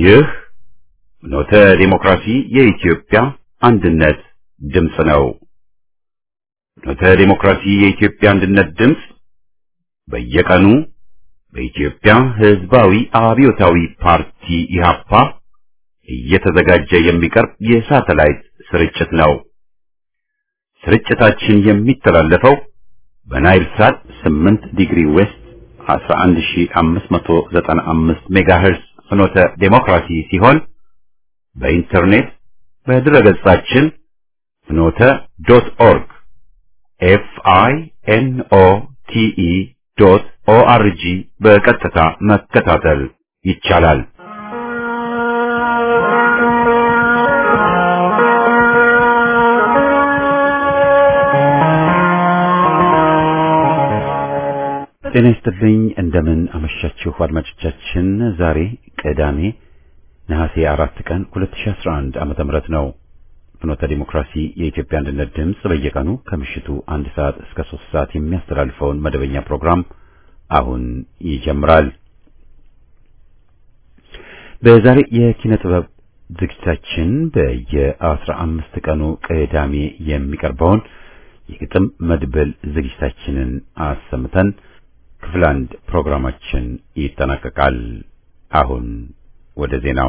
ይህ ኖተ ዲሞክራሲ የኢትዮጵያ አንድነት ድምፅ ነው። ኖተ ዲሞክራሲ የኢትዮጵያ አንድነት ድምፅ በየቀኑ በኢትዮጵያ ሕዝባዊ አብዮታዊ ፓርቲ ኢህአፓ እየተዘጋጀ የሚቀርብ የሳተላይት ስርጭት ነው። ስርጭታችን የሚተላለፈው በናይል ሳት 8 ዲግሪ ዌስት 11595 ሜጋሄርስ ፍኖተ ዴሞክራሲ ሲሆን በኢንተርኔት በድረገጻችን ፍኖተ ዶት ኦርግ ኤፍ አይ ኤን ኦ ቲ ኢ ዶት ኦ አር ጂ በቀጥታ መከታተል ይቻላል። ጤና ይስጥልኝ። እንደምን አመሻችሁ አድማጮቻችን። ዛሬ ቅዳሜ ነሐሴ አራት ቀን 2011 ዓመተ ምህረት ነው። ፍኖተ ዲሞክራሲ የኢትዮጵያ አንድነት ድምፅ በየቀኑ ከምሽቱ አንድ ሰዓት እስከ ሶስት ሰዓት የሚያስተላልፈውን መደበኛ ፕሮግራም አሁን ይጀምራል። በዛሬ የኪነ ጥበብ ዝግጅታችን በየአስራ አምስት ቀኑ ቅዳሜ የሚቀርበውን የግጥም መድብል ዝግጅታችንን አሰምተን ክፍል አንድ ፕሮግራማችን ይጠናቀቃል። አሁን ወደ ዜናው።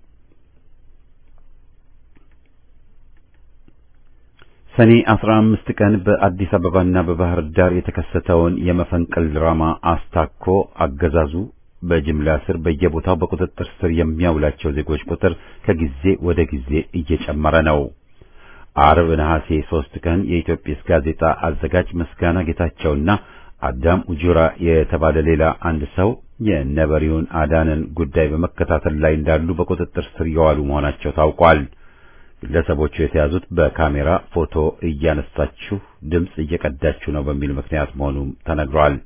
ሰኔ 15 ቀን በአዲስ አበባና በባህር ዳር የተከሰተውን የመፈንቅል ድራማ አስታኮ አገዛዙ በጅምላ ስር በየቦታው በቁጥጥር ስር የሚያውላቸው ዜጎች ቁጥር ከጊዜ ወደ ጊዜ እየጨመረ ነው። አርብ ነሐሴ 3 ቀን የኢትዮጵስ ጋዜጣ አዘጋጅ ምስጋና ጌታቸውና አዳም ኡጁራ የተባለ ሌላ አንድ ሰው የነበሪውን አዳንን ጉዳይ በመከታተል ላይ እንዳሉ በቁጥጥር ስር የዋሉ መሆናቸው ታውቋል። ግለሰቦቹ የተያዙት በካሜራ ፎቶ እያነሳችሁ ድምፅ እየቀዳችሁ ነው በሚል ምክንያት መሆኑም ተነግሯል።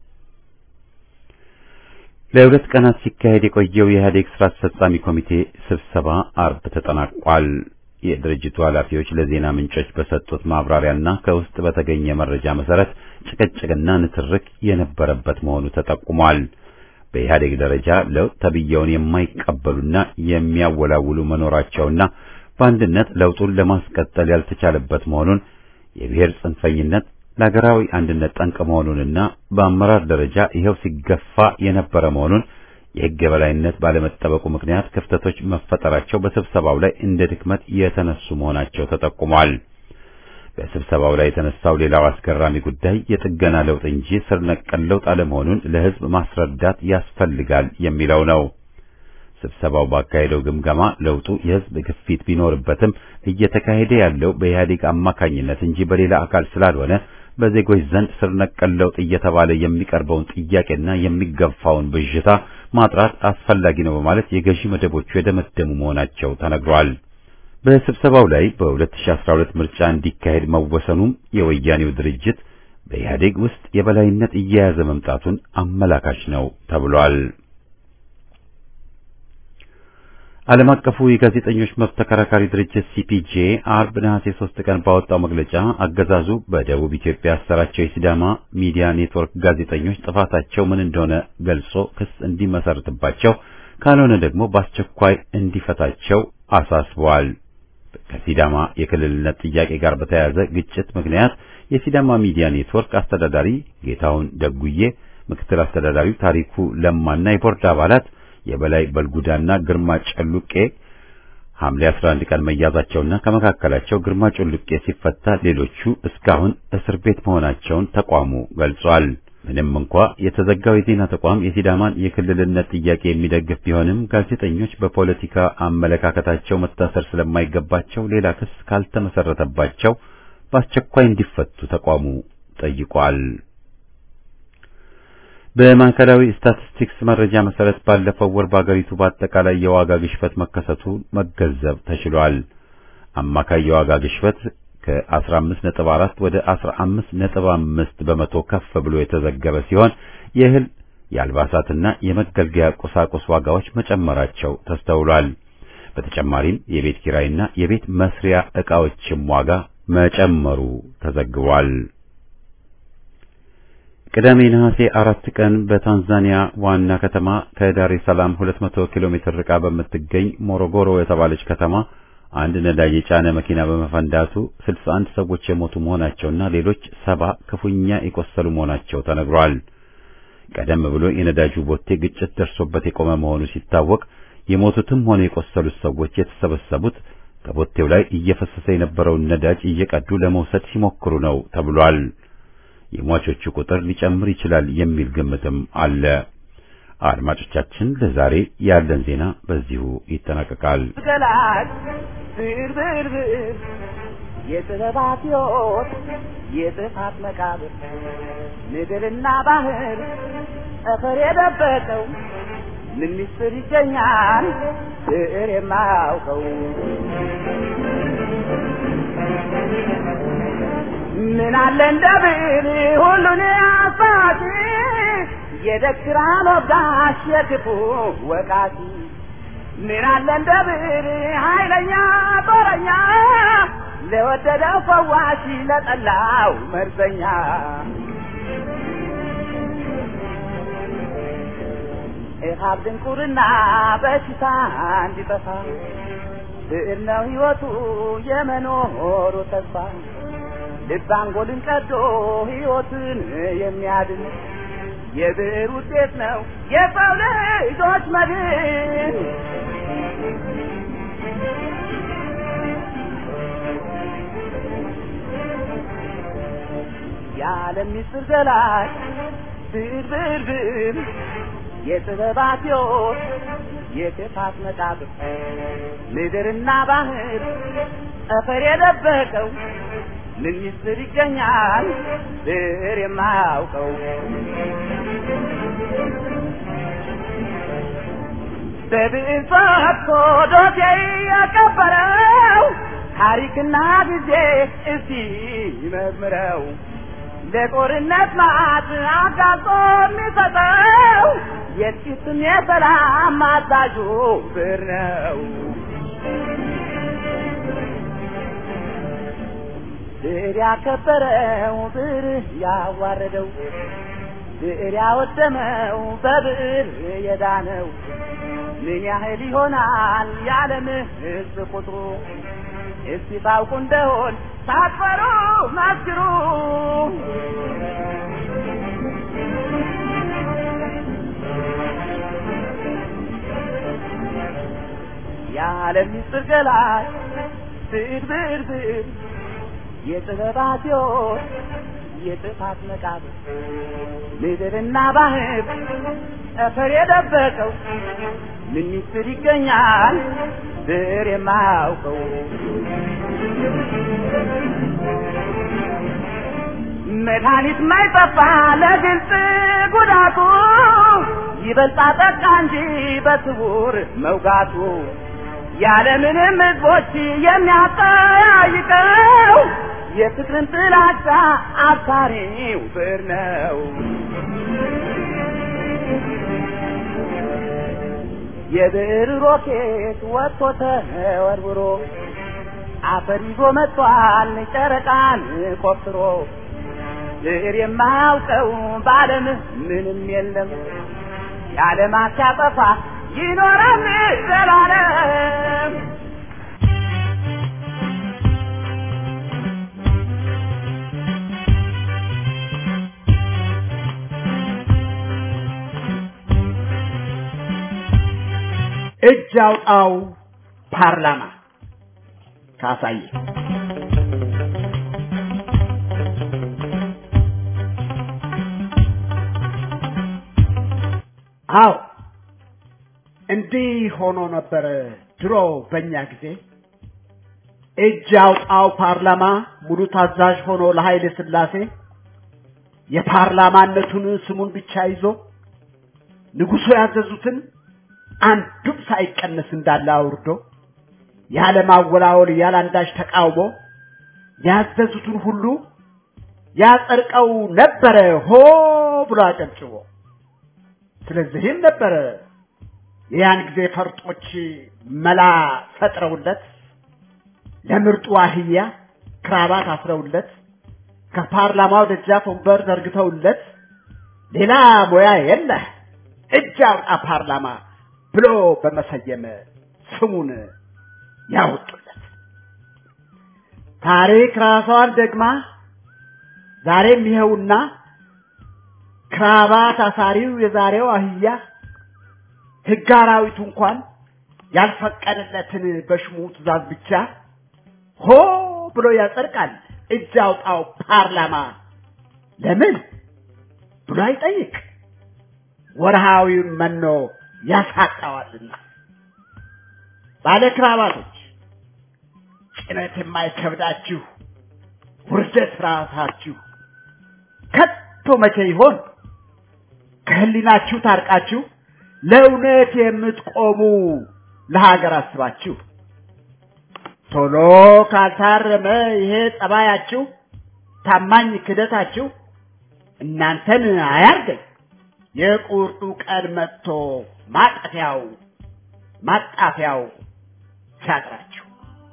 ለሁለት ቀናት ሲካሄድ የቆየው የኢህአዴግ ስራ አስፈጻሚ ኮሚቴ ስብሰባ አርብ ተጠናቋል። የድርጅቱ ኃላፊዎች ለዜና ምንጮች በሰጡት ማብራሪያና ከውስጥ በተገኘ መረጃ መሰረት ጭቅጭቅና ንትርክ የነበረበት መሆኑ ተጠቁሟል። በኢህአዴግ ደረጃ ለውጥ ተብየውን የማይቀበሉና የሚያወላውሉ መኖራቸውና በአንድነት ለውጡን ለማስቀጠል ያልተቻለበት መሆኑን የብሔር ጽንፈኝነት ለሀገራዊ አንድነት ጠንቅ መሆኑንና በአመራር ደረጃ ይኸው ሲገፋ የነበረ መሆኑን የሕግ የበላይነት ባለመጠበቁ ምክንያት ክፍተቶች መፈጠራቸው በስብሰባው ላይ እንደ ድክመት የተነሱ መሆናቸው ተጠቁሟል። በስብሰባው ላይ የተነሳው ሌላው አስገራሚ ጉዳይ የጥገና ለውጥ እንጂ ስር ነቀል ለውጥ አለመሆኑን ለሕዝብ ማስረዳት ያስፈልጋል የሚለው ነው። ስብሰባው ባካሄደው ግምገማ ለውጡ የሕዝብ ግፊት ቢኖርበትም እየተካሄደ ያለው በኢህአዴግ አማካኝነት እንጂ በሌላ አካል ስላልሆነ በዜጎች ዘንድ ስር ነቀል ለውጥ እየተባለ የሚቀርበውን ጥያቄና የሚገፋውን ብዥታ ማጥራት አስፈላጊ ነው በማለት የገዢ መደቦቹ የደመደሙ መሆናቸው ተነግሯል። በስብሰባው ላይ በ2012 ምርጫ እንዲካሄድ መወሰኑም የወያኔው ድርጅት በኢህአዴግ ውስጥ የበላይነት እየያዘ መምጣቱን አመላካች ነው ተብሏል። ዓለም አቀፉ የጋዜጠኞች መብት ተከራካሪ ድርጅት ሲፒጄ አርብ ነሐሴ 3 ቀን ባወጣው መግለጫ አገዛዙ በደቡብ ኢትዮጵያ ያሰራቸው የሲዳማ ሚዲያ ኔትወርክ ጋዜጠኞች ጥፋታቸው ምን እንደሆነ ገልጾ ክስ እንዲመሰርትባቸው ካልሆነ ደግሞ በአስቸኳይ እንዲፈታቸው አሳስበዋል። ከሲዳማ የክልልነት ጥያቄ ጋር በተያያዘ ግጭት ምክንያት የሲዳማ ሚዲያ ኔትወርክ አስተዳዳሪ ጌታውን ደጉዬ፣ ምክትል አስተዳዳሪው ታሪኩ ለማና የቦርድ አባላት የበላይ በልጉዳና ግርማ ጨሉቄ ሐምሌ 11 ቀን መያዛቸውና ከመካከላቸው ግርማ ጨሉቄ ሲፈታ ሌሎቹ እስካሁን እስር ቤት መሆናቸውን ተቋሙ ገልጿል። ምንም እንኳ የተዘጋው የዜና ተቋም የሲዳማን የክልልነት ጥያቄ የሚደግፍ ቢሆንም ጋዜጠኞች በፖለቲካ አመለካከታቸው መታሰር ስለማይገባቸው ሌላ ክስ ካልተመሰረተባቸው በአስቸኳይ እንዲፈቱ ተቋሙ ጠይቋል። በማዕከላዊ ስታቲስቲክስ መረጃ መሰረት ባለፈው ወር በአገሪቱ በአጠቃላይ የዋጋ ግሽበት መከሰቱ መገንዘብ ተችሏል። አማካይ የዋጋ ግሽበት ከ15.4 ወደ 15.5 በመቶ ከፍ ብሎ የተዘገበ ሲሆን የእህል የአልባሳትና የመገልገያ ቁሳቁስ ዋጋዎች መጨመራቸው ተስተውሏል። በተጨማሪም የቤት ኪራይና የቤት መስሪያ ዕቃዎችም ዋጋ መጨመሩ ተዘግቧል። ቅዳሜ ነሐሴ አራት ቀን በታንዛኒያ ዋና ከተማ ከዳሬ ሰላም 200 ኪሎ ሜትር ርቃ በምትገኝ ሞሮጎሮ የተባለች ከተማ አንድ ነዳጅ የጫነ መኪና በመፈንዳቱ 61 ሰዎች የሞቱ መሆናቸውና ሌሎች ሰባ ክፉኛ የቆሰሉ መሆናቸው ተነግሯል። ቀደም ብሎ የነዳጁ ቦቴ ግጭት ደርሶበት የቆመ መሆኑ ሲታወቅ የሞቱትም ሆነ የቆሰሉት ሰዎች የተሰበሰቡት ከቦቴው ላይ እየፈሰሰ የነበረውን ነዳጅ እየቀዱ ለመውሰድ ሲሞክሩ ነው ተብሏል። የሟቾቹ ቁጥር ሊጨምር ይችላል የሚል ግምትም አለ። አድማጮቻችን፣ ለዛሬ ያለን ዜና በዚሁ ይጠናቀቃል። ገላጭ ብርብርብር የጥበባት ሕይወት የጥፋት መቃብር ምድርና ባህር ጠፈር የደበቀው ምን ምስጢር ይገኛል ብዕር የማያውቀው ምን አለ እንደ ብዕር ሁሉን አሳቲ የደክራን ወጋሽ የክፉ ወቃቲ ምን አለ እንደ ብዕር ኃይለኛ ጦረኛ ለወደደው ፈዋሽ ለጠላው መርዘኛ ኢሃብ ድንቁርና በሽታ እንዲጠፋ ብዕር ነው ሕይወቱ የመኖሩ ተስፋ ልብ አንጎልን ቀዶ ሕይወትን የሚያድን የብዕር ውጤት ነው የሰው ልጆች መድን። የዓለም ምስጢር ገላጭ ብዕር ብዕር ብዕር የጥበባት ሕይወት የጥፋት መቃብር ምድርና ባህር ጠፈር የደበቀው ምን ምስጢር ይገኛል ብዕር የማያውቀው በብዕር ፈትቶ ዶሴ ያቀበረው ታሪክና ጊዜ እስቲ ይመርምረው ለጦርነት ማዕት አጋልጦ የሚሰጠው የጥቂትም የሰላም አዛዡ ብዕር ነው። ብዕር ያከበረው ብዕር ያዋረደው ብዕር ያወደመው በብዕር የዳነው ምን ያህል ይሆናል የዓለም ሕዝብ ቁጥሩ? እስቲ ታውቁ እንደሆን ሳትፈሩ መስክሩ። የዓለም ምስጢር ገላጭ ብዕር ብዕር ብዕር የጥበባት ሕይወት የጥፋት መቃብር ምድርና ባህር ጠፈር የደበቀው ምን ምስጢር ይገኛል ብዕር የማያውቀው መድኃኒት ማይጠፋ ለግልጽ ጉዳቱ ይበልጣ ጠቃ እንጂ በስውር መውጋቱ ያለምንም ሕዝቦች የሚያጠያይቀው የፍቅርን ጥላቻ አባሪው ብዕር ነው። የብዕር ሮኬት ወጥቶ ተወርውሮ አፈር ይዞ መጥቷል ጨረቃን ቆፍሮ ብዕር የማያውቀው በዓለም ምንም የለም የዓለማት ሲያጠፋ ይኖራል ዘላለም። እጅ አውጣው ፓርላማ ካሳየ አዎ እንዲህ ሆኖ ነበር ድሮ በእኛ ጊዜ እጅ አውጣው ፓርላማ ሙሉ ታዛዥ ሆኖ ለኃይለ ሥላሴ የፓርላማነቱን ስሙን ብቻ ይዞ ንጉሡ ያዘዙትን አንዱም ሳይቀነስ እንዳለ አውርዶ ያለ ማወላወል ያለ አንዳች ተቃውሞ ያዘዙትን ሁሉ ያጸድቀው ነበረ ሆ ብሎ አጨብጭቦ። ስለዚህም ነበረ የያን ጊዜ ፈርጦች መላ ፈጥረውለት ለምርጡ አህያ ክራባት አስረውለት ከፓርላማው ደጃፍ ወንበር ዘርግተውለት ሌላ ሙያ የለህ እጅ አውጣ ፓርላማ ብሎ በመሰየም ስሙን ያወጡለት። ታሪክ ራሷን ደግማ ዛሬም ይኸውና ክራባት አሳሪው የዛሬው አህያ ሕግ አራዊቱ እንኳን ያልፈቀደለትን በሽሙ ትእዛዝ ብቻ ሆ ብሎ ያጸድቃል። እጅ አውጣው ፓርላማ ለምን ብሎ አይጠይቅ፣ ወርሃዊውን መኖ ያሳጣዋልና። ባለ ክራባቶች ጭነት የማይከብዳችሁ ውርደት ራሳችሁ ከቶ መቼ ይሆን ከህሊናችሁ ታርቃችሁ ለእውነት የምትቆሙ ለሀገር አስባችሁ ቶሎ ካልታረመ ይሄ ጸባያችሁ ታማኝ ክደታችሁ እናንተን አያርገኝ የቁርጡ ቀን መጥቶ ማጠፊያው ማጣፊያው ሲያጥራችሁ።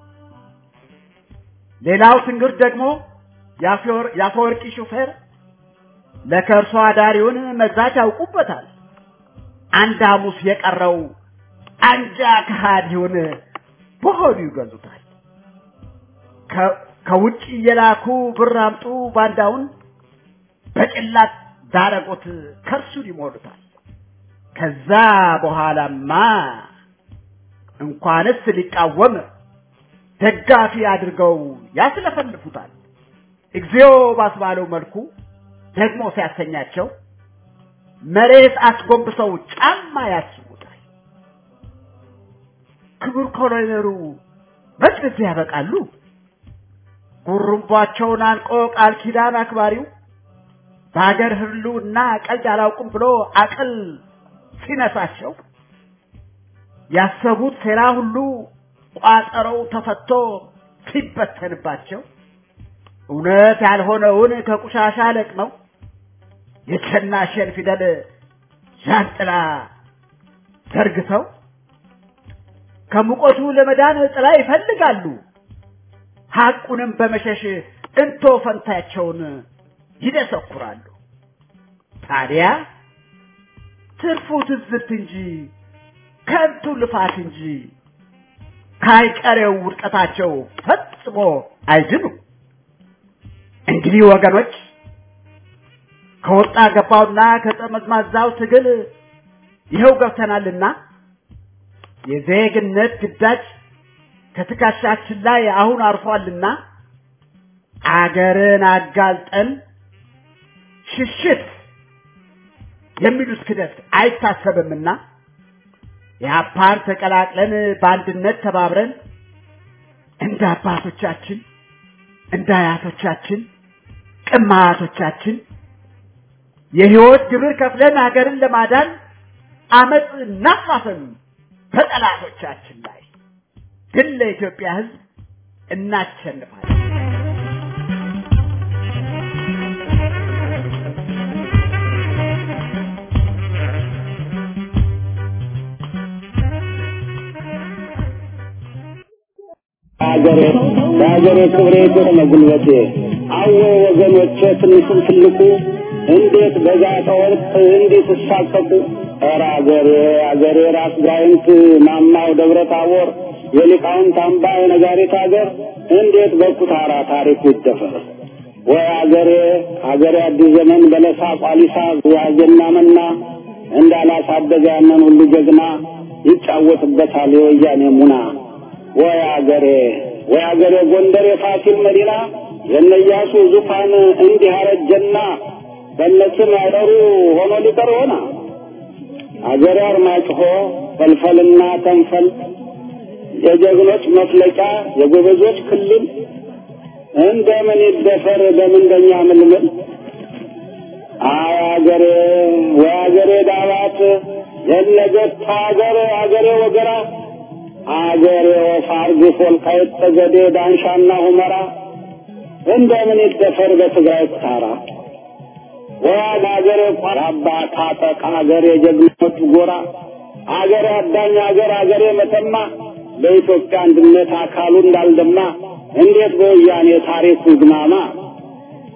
ሌላው ትንግርት ደግሞ የአፈወርቂ ሹፌር ለከርሶ አዳሪውን መግዛት ያውቁበታል። አንድ ሐሙስ የቀረው አንጃ ከሃዲውን በሆዱ ይገዙታል። ከውጭ እየላኩ ብር አምጡ ባንዳውን በጭላት ዳረጎት ከርሱን ይሞሉታል። ከዛ በኋላማ እንኳንስ ሊቃወም ደጋፊ አድርገው ያስለፈልፉታል። እግዚኦ ባስባለው መልኩ ደግሞ ሲያሰኛቸው መሬት አስጎንብሰው ጫማ ያስቡታል። ክቡር ኮሎኔሉ መች በዚህ ያበቃሉ? ጉሩምቧቸውን አንቆ ቃል ኪዳን አክባሪው በሀገር ህልውና ቀልድ አላውቅም ብሎ አቅል ሲነሳቸው ያሰቡት ሴራ ሁሉ ቋጠረው ተፈቶ ሲበተንባቸው እውነት ያልሆነውን ከቁሻሻ ለቅመው የቸናሸን ፊደል ዣንጥላ ዘርግተው ከሙቀቱ ለመዳን ጥላ ይፈልጋሉ። ሐቁንም በመሸሽ እንቶ ፈንታቸውን ይደሰኩራሉ። ታዲያ ትርፉ ትዝብት እንጂ ከንቱ ልፋት እንጂ ካይቀሬው ውድቀታቸው ፈጽሞ አይድኑ። እንግዲህ ወገኖች ከወጣ ገባውና ከጠመዝማዛው ትግል ይኸው ገብተናልና የዜግነት ግዳጅ ከትከሻችን ላይ አሁን አርፏልና አገርን አጋልጠን ሽሽት የሚሉት ክደት አይታሰብምና የአፓር ተቀላቅለን በአንድነት ተባብረን እንደ አባቶቻችን እንደ አያቶቻችን ቅማቶቻችን የህይወት ግብር ከፍለን ሀገርን ለማዳን አመፅ እናፋፍም በጠላቶቻችን ላይ ግን ለኢትዮጵያ ህዝብ እናሸንፋለን። ሀገሬ በሀገሬ ክብሬ ቆመ ጉልበቴ አዎ ወገኖቼ ትንሹም ትልቁ እንዴት በዛተ ወርቅ እንዴት እሳቀቁ ኧረ አገሬ አገሬ ራስ ጋይንት ማማው ደብረ ታቦር የሊቃውንት አምባ የነጋሪት አገር እንዴት በኩታራ ታሪኩ ይደፈር ወይ አገሬ አገሬ አዲስ ዘመን በለሳ ቋሊሳ ዋዜና መና እንዳላሳደገ ያንን ሁሉ ጀግና ይጫወትበታል የወያኔ ሙና ወይ አገሬ ወይ አገሬ ጎንደር የፋሲል መዲና የነያሱ ዙፋን እንዲህ አረጀና በነስም ያደሩ ሆኖ ሊቀር ሆና አገሬ አርማጭሆ ፈልፈልና ተንፈል የጀግኖች መፍለቂያ የጎበዞች ክልል እንደምን ይደፈር በምንደኛ ምልምል አይ አገሬ ወይ አገሬ ዳባት የነገት አገር አገሬ ወገራ አገሬ ወፋር ግፍ ወልቃይት ጠገዴ ዳንሻና ሁመራ እንደምን ይደፈር በትግራይ ኩታራ ወያድ አገሬ ቆራባ ታጠቅ አገሬ ጀግኖች ጎራ አገሬ አዳኝ አገር አገሬ መተማ በኢትዮጵያ አንድነት አካሉ እንዳልደማ እንዴት በወያኔ ታሪኩ ግማማ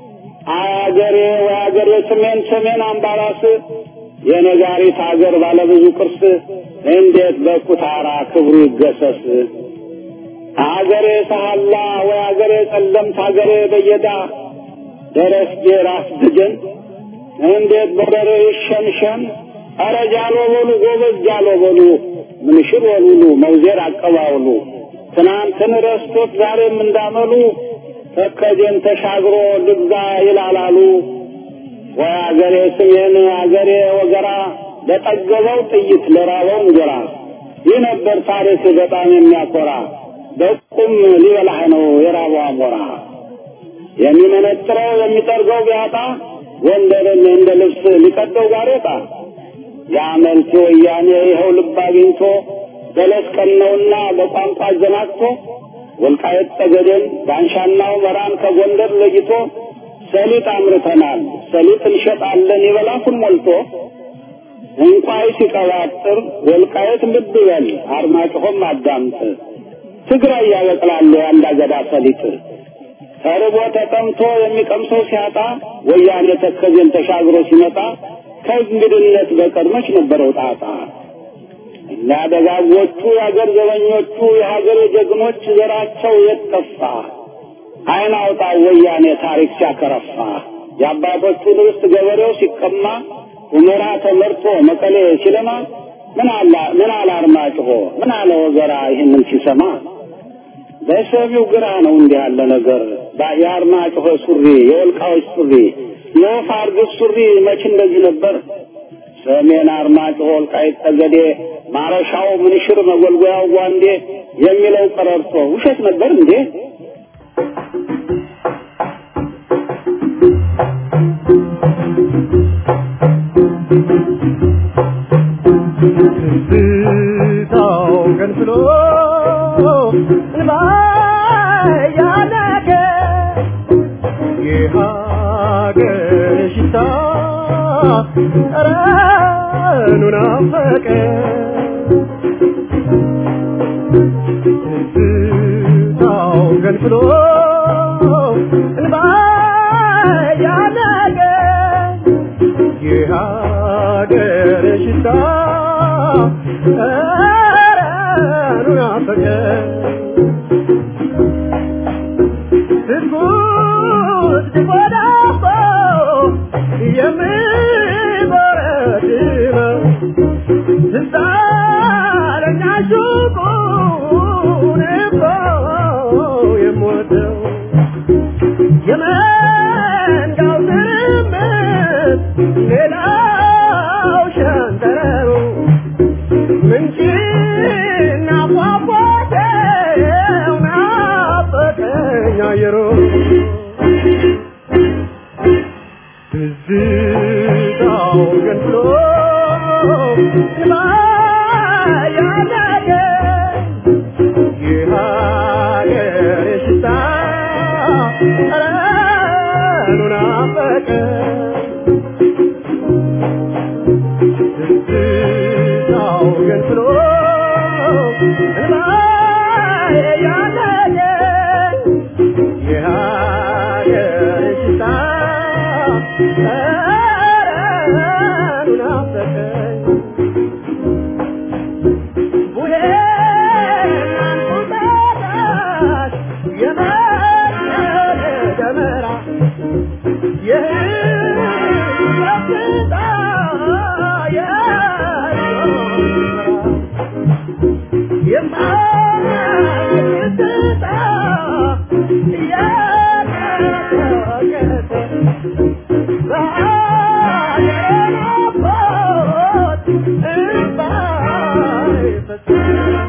አገሬ ወይ አገሬ ሰሜን ሰሜን አምባራስ የነጋሪት አገር ባለብዙ ቅርስ እንዴት በኩታራ ክብሩ ይገሰስ። አገሬ ሰሃላ ወይ አገሬ ጸለምት አገሬ በየዳ ደረስጌ ራስ ድገን እንዴት በደረ ይሸንሸን ኧረ ጃሎ በሉ ጎበዝ ጃሎ በሉ ምንሽር ወሉሉ መውዜር አቀባውሉ ትናንትን ረስቶት ዛሬም እንዳመሉ ተከዜን ተሻግሮ ልግዛ ይላላሉ። ወይ አገሬ ስሜን አገሬ ወገራ ለጠገበው ጥይት ለራበው እንጀራ ይህ ነበር ታሪክ በጣም የሚያኮራ በቁም ሊበላህ ነው የራበው አሞራ የሚመነጥረው የሚጠርገው ቢያጣ ጎንደርን እንደ ልብስ ሊቀደው ጋሬጣ የአመልቲ ወያኔ ይኸው ልብ አግኝቶ በለስ ቀነውና በቋንቋ አዘናግቶ ወልቃየት ጠገዴን ዳንሻናው መራን ከጎንደር ለይቶ ሰሊጥ አምርተናል ሰሊጥ እንሸጣለን ይበላኩን ሞልቶ እንቋይ ሲቀባጥር ወልቃየት ልብ በል አርማጭሆም አዳምጥ ትግራይ ያበቅላሉ የአንድ አገዳ ሰሊጥ ተርቦ ተጠምቶ የሚቀምሰው ሲያጣ ወያኔ ተከዜን ተሻግሮ ሲመጣ ከእንግድነት በቀር መች ነበረው ጣጣ? እና ደጋጎቹ የአገር ዘበኞቹ የሀገር ጀግኖች ዘራቸው የት ጠፋ? አይን አውጣ ወያኔ ታሪክ ሲያከረፋ የአባቶቹን ርስት ገበሬው ሲቀማ ሁመራ ተመርቶ መቀሌ ሲለማ ምን አላ ምን አለ አርማጭሆ ምን አለ ወገራ ይህንን ሲሰማ በሰሚው ግራ ነው እንዲህ ያለ ነገር የአርማጭሆ ሱሪ የወልቃዎች ሱሪ የወፍ አርግብ ሱሪ መች እንደዚህ ነበር ሰሜን አርማጭሆ ወልቃይት ጠገዴ ማረሻው ምንሽር መጎልጎያው ጓንዴ የሚለው ቀረርቶ ውሸት ነበር እንዴ ትዝታው ገንፍሎ እንባ ያነቀ የሀገር ሽታ ጠረኑ ናፈቀ ትዝታው ገንፍሎ እንባ ያነቀ የሀገር ሽታ ጠረኑ ናፈቀ ትኩስ ዲቦዳቦ የሚበረድመው ትዝ አለኝ አሹቁን እኮ የምወደው የመንጋው ትርምት ሌላው ሸንተረሩ ምንጭና ፏፏቴው ናፈቀኝ አየሩ ትዝታው ገንፍሎ ያለቀ የሀገር ሽታ ጠረኑ ናፈቀ ትዝታው ገንፍሎ ያለቀ የሀገር ሽታ ጠረኑ ናፈቀኝ ቡሄና እንቁጣጣሽ የመሰለ ደመራ የህይወት ሽታ የማይትታ እያቀጠቀጠ በሀገሬ ናፍቆት እንባይ ፈሰሰ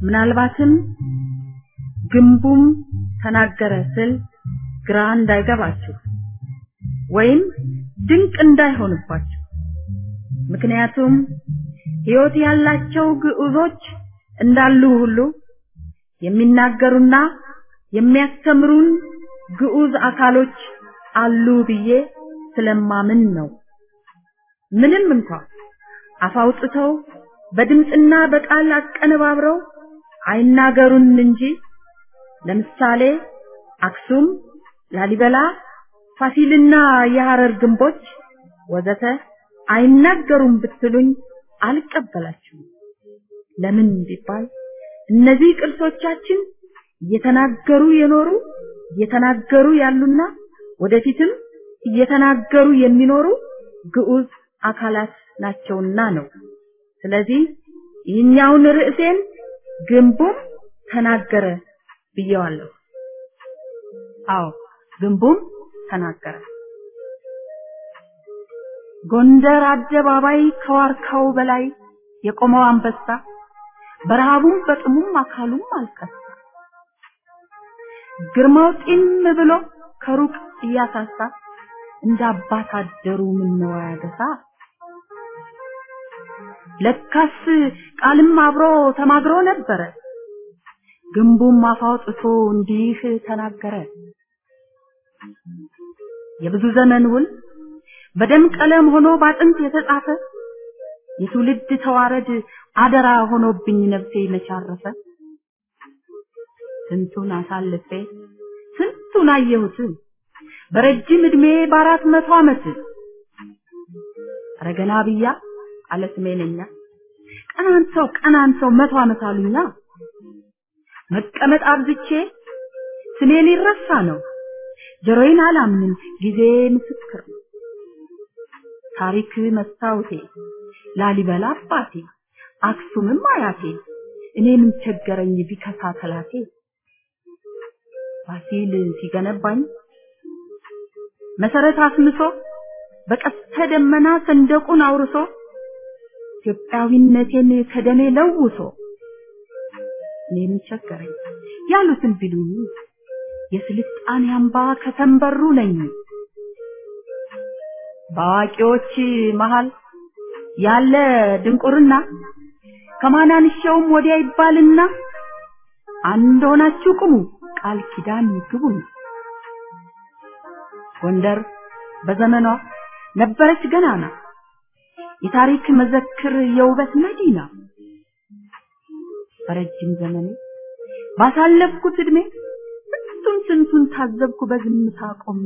ምናልባትም ግንቡም ተናገረ ስል ግራ እንዳይገባችሁ ወይም ድንቅ እንዳይሆንባችሁ ምክንያቱም ሕይወት ያላቸው ግዑዞች እንዳሉ ሁሉ የሚናገሩና የሚያስተምሩን ግዑዝ አካሎች አሉ ብዬ ስለማምን ነው። ምንም እንኳን አፍ አውጥተው በድምፅና በቃል አቀነባብረው አይናገሩን እንጂ ለምሳሌ አክሱም፣ ላሊበላ፣ ፋሲልና የሐረር ግንቦች ወዘተ አይናገሩም ብትሉኝ አልቀበላችሁም። ለምን ቢባል እነዚህ ቅርሶቻችን እየተናገሩ የኖሩ እየተናገሩ ያሉና ወደፊትም እየተናገሩ የሚኖሩ ግዑዝ አካላት ናቸውና ነው። ስለዚህ ይህኛውን ርዕሴን ግንቡም ተናገረ ብየዋለሁ። አዎ ግንቡም ተናገረ። ጎንደር አደባባይ ከዋርካው በላይ የቆመው አንበሳ በረሃቡም በጥሙም አካሉም አልቀሳ። ግርማው ጢም ብሎ ከሩቅ እያሳሳ እንደ አባት አደሩ ምነው ያገሳ። ለካስ ቃልም አብሮ ተማግሮ ነበረ። ግንቡም አፍ አውጥቶ እንዲህ ተናገረ። የብዙ ዘመን ውል በደም ቀለም ሆኖ ባጥንት የተጻፈ የትውልድ ተዋረድ አደራ ሆኖብኝ ነፍሴ መቻረፈ። ስንቱን አሳልፌ ስንቱን አየሁት በረጅም እድሜ በአራት መቶ ዓመት ረገና ብያ አለ ስሜነኛ ቀናንተው ቀናንተው መቶ ዓመት አሉኛ መቀመጥ አብዝቼ ስሜ ሊረሳ ነው ጆሮዬን አላምንም ጊዜ ምስክር ነው ታሪክ መስታወቴ ላሊበላ አባቴ አክሱምም አያቴ እኔ ምን ቸገረኝ ቢከሳ ተላቴ ፋሲል ሲገነባኝ መሰረት አስምሶ በቀስተ ደመና ሰንደቁን አውርሶ ኢትዮጵያዊነቴን ከደሜ ለውሶ እኔ ምን ቸገረኝ ያሉትን ቢሉኝ የስልጣኔ አምባ ከተንበሩ ነኝ በአዋቂዎች መሃል ያለ ድንቁርና ከማናንሻውም ወዲያ ይባልና አንድ ሆናችሁ ቁሙ ቃል ኪዳን ግቡ ጎንደር በዘመኗ ነበረች ገናና የታሪክ መዘክር የውበት መዲና በረጅም ዘመኔ ባሳለፍኩት እድሜ ስንቱን ስንቱን ታዘብኩ በዝምታ ቆሜ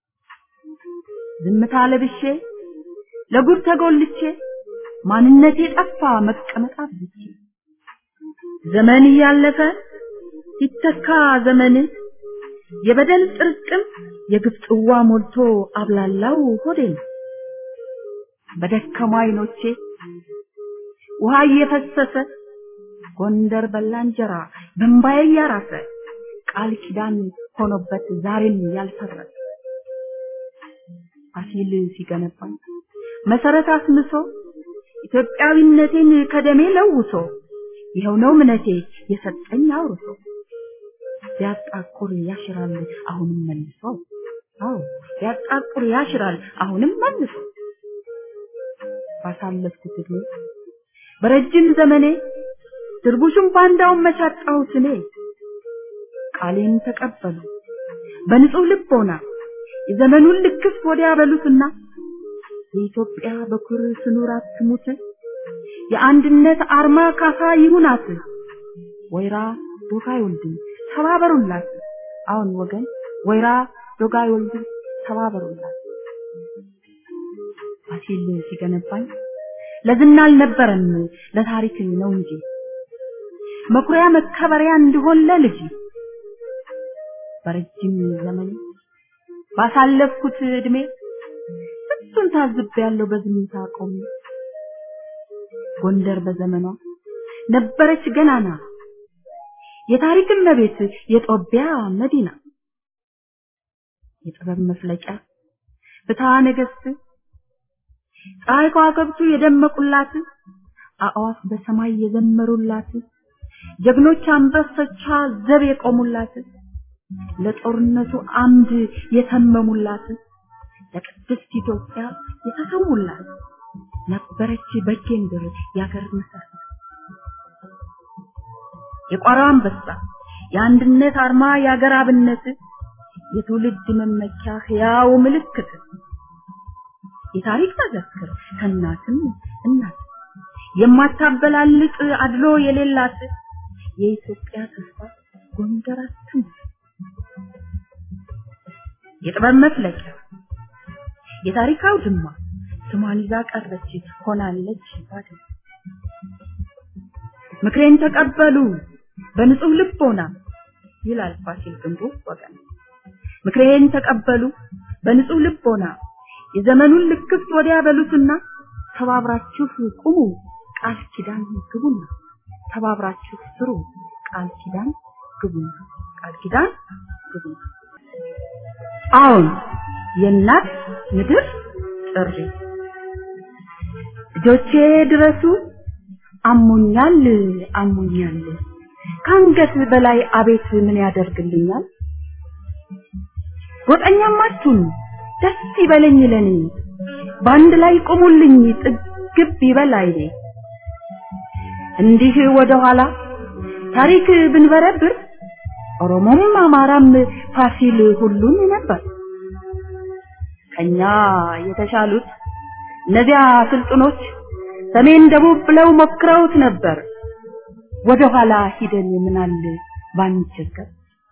ዝምታ ለብሼ ለጉድ ተጎልቼ ማንነቴ ጠፋ መቀመጥ አብዝቼ ዘመን እያለፈ ሲተካ ዘመን የበደል ጥርቅም የግፍ ጽዋ ሞልቶ አብላላው ሆዴን በደከሙ አይኖቼ ውሃ እየፈሰሰ ጎንደር በላ እንጀራ በእምባዬ እያራሰ ቃል ኪዳን ሆኖበት ዛሬም ያልፈረሰ ፋሲል ሲገነባኝ መሰረት አስምሶ ኢትዮጵያዊነቴን ከደሜ ለውሶ ይኸው ነው እምነቴ የሰጠኝ አውርሶ ቢያጣቁር ያሽራል አሁንም መልሶ አዎ ቢያጣቁር ያሽራል አሁንም መልሶ ባሳለፍኩት እድሜ በረጅም ዘመኔ ድርቡሽም ባንዳውን መቻጣሁት እኔ ቃሌን ተቀበሉ በንጹህ ልቦና የዘመኑን ልክፍ ወዲያ በሉትና የኢትዮጵያ በኩር ስኑር አትሙት የአንድነት አርማ ካሳ ይሁናት ወይራ ዶጋ አይወልድም ተባበሩላት አሁን ወገን ወይራ ዶጋ አይወልድም ተባበሩላት ፋሲል ሲገነባኝ ለዝና አልነበረም ለታሪክ ነው እንጂ መኩሪያ መከበሪያ እንዲሆን ለልጅ በረጅም ዘመን ባሳለፍኩት እድሜ ስንቱን ታዝቤያለሁ በዝምታ ቆሜ ጎንደር በዘመኗ ነበረች ገናና የታሪክ እመቤት የጦቢያ መዲና የጥበብ መፍለቂያ ፍትሐ ነገሥት ፀሐይ ከዋክብቱ የደመቁላት አእዋፍ በሰማይ የዘመሩላት ጀግኖች አንበሶቿ ዘብ የቆሙላት ለጦርነቱ አምድ የተመሙላት ለቅድስት ኢትዮጵያ የተሰዉላት ነበረች በጌምድር ያገር መሰረት የቋራው አንበሳ የአንድነት አርማ የአገር አብነት የትውልድ መመኪያ ሕያው ምልክት የታሪክ መዘክር ከእናትም እናት የማታበላልጥ አድሎ የሌላት የኢትዮጵያ ተስፋ ጎንደር አትሙት የጥበብ መፍለቂያ የታሪክ አውድማ ስሟን ይዛ ቀረች ሆናለች ባድማ ምክሬን ተቀበሉ በንጹህ ልቦና ይላል ፋሲል ግንቡ ወገን ምክሬን ተቀበሉ በንጹህ ልቦና የዘመኑን ልክፍት ወዲያ በሉትና ተባብራችሁ ቁሙ ቃል ኪዳን ግቡና ተባብራችሁ ስሩ ቃል ኪዳን ግቡና ቃል ኪዳን ግቡና አሁን የእናት ምድር ጥሪ ልጆቼ ድረሱ አሞኛል አሞኛል ከአንገት በላይ አቤት ምን ያደርግልኛል ጎጠኛም አትሁኑ ደስ ይበለኝ ለኔ በአንድ ላይ ቁሙልኝ ጥግብ ይበል አይኔ እንዲህ ወደ ኋላ ታሪክ ብንበረብር ኦሮሞም አማራም ፋሲል ሁሉም ነበር ከኛ የተሻሉት እነዚያ ስልጥኖች ሰሜን ደቡብ ብለው ሞክረውት ነበር ወደ ኋላ ሂደን ምናል ባንቸገር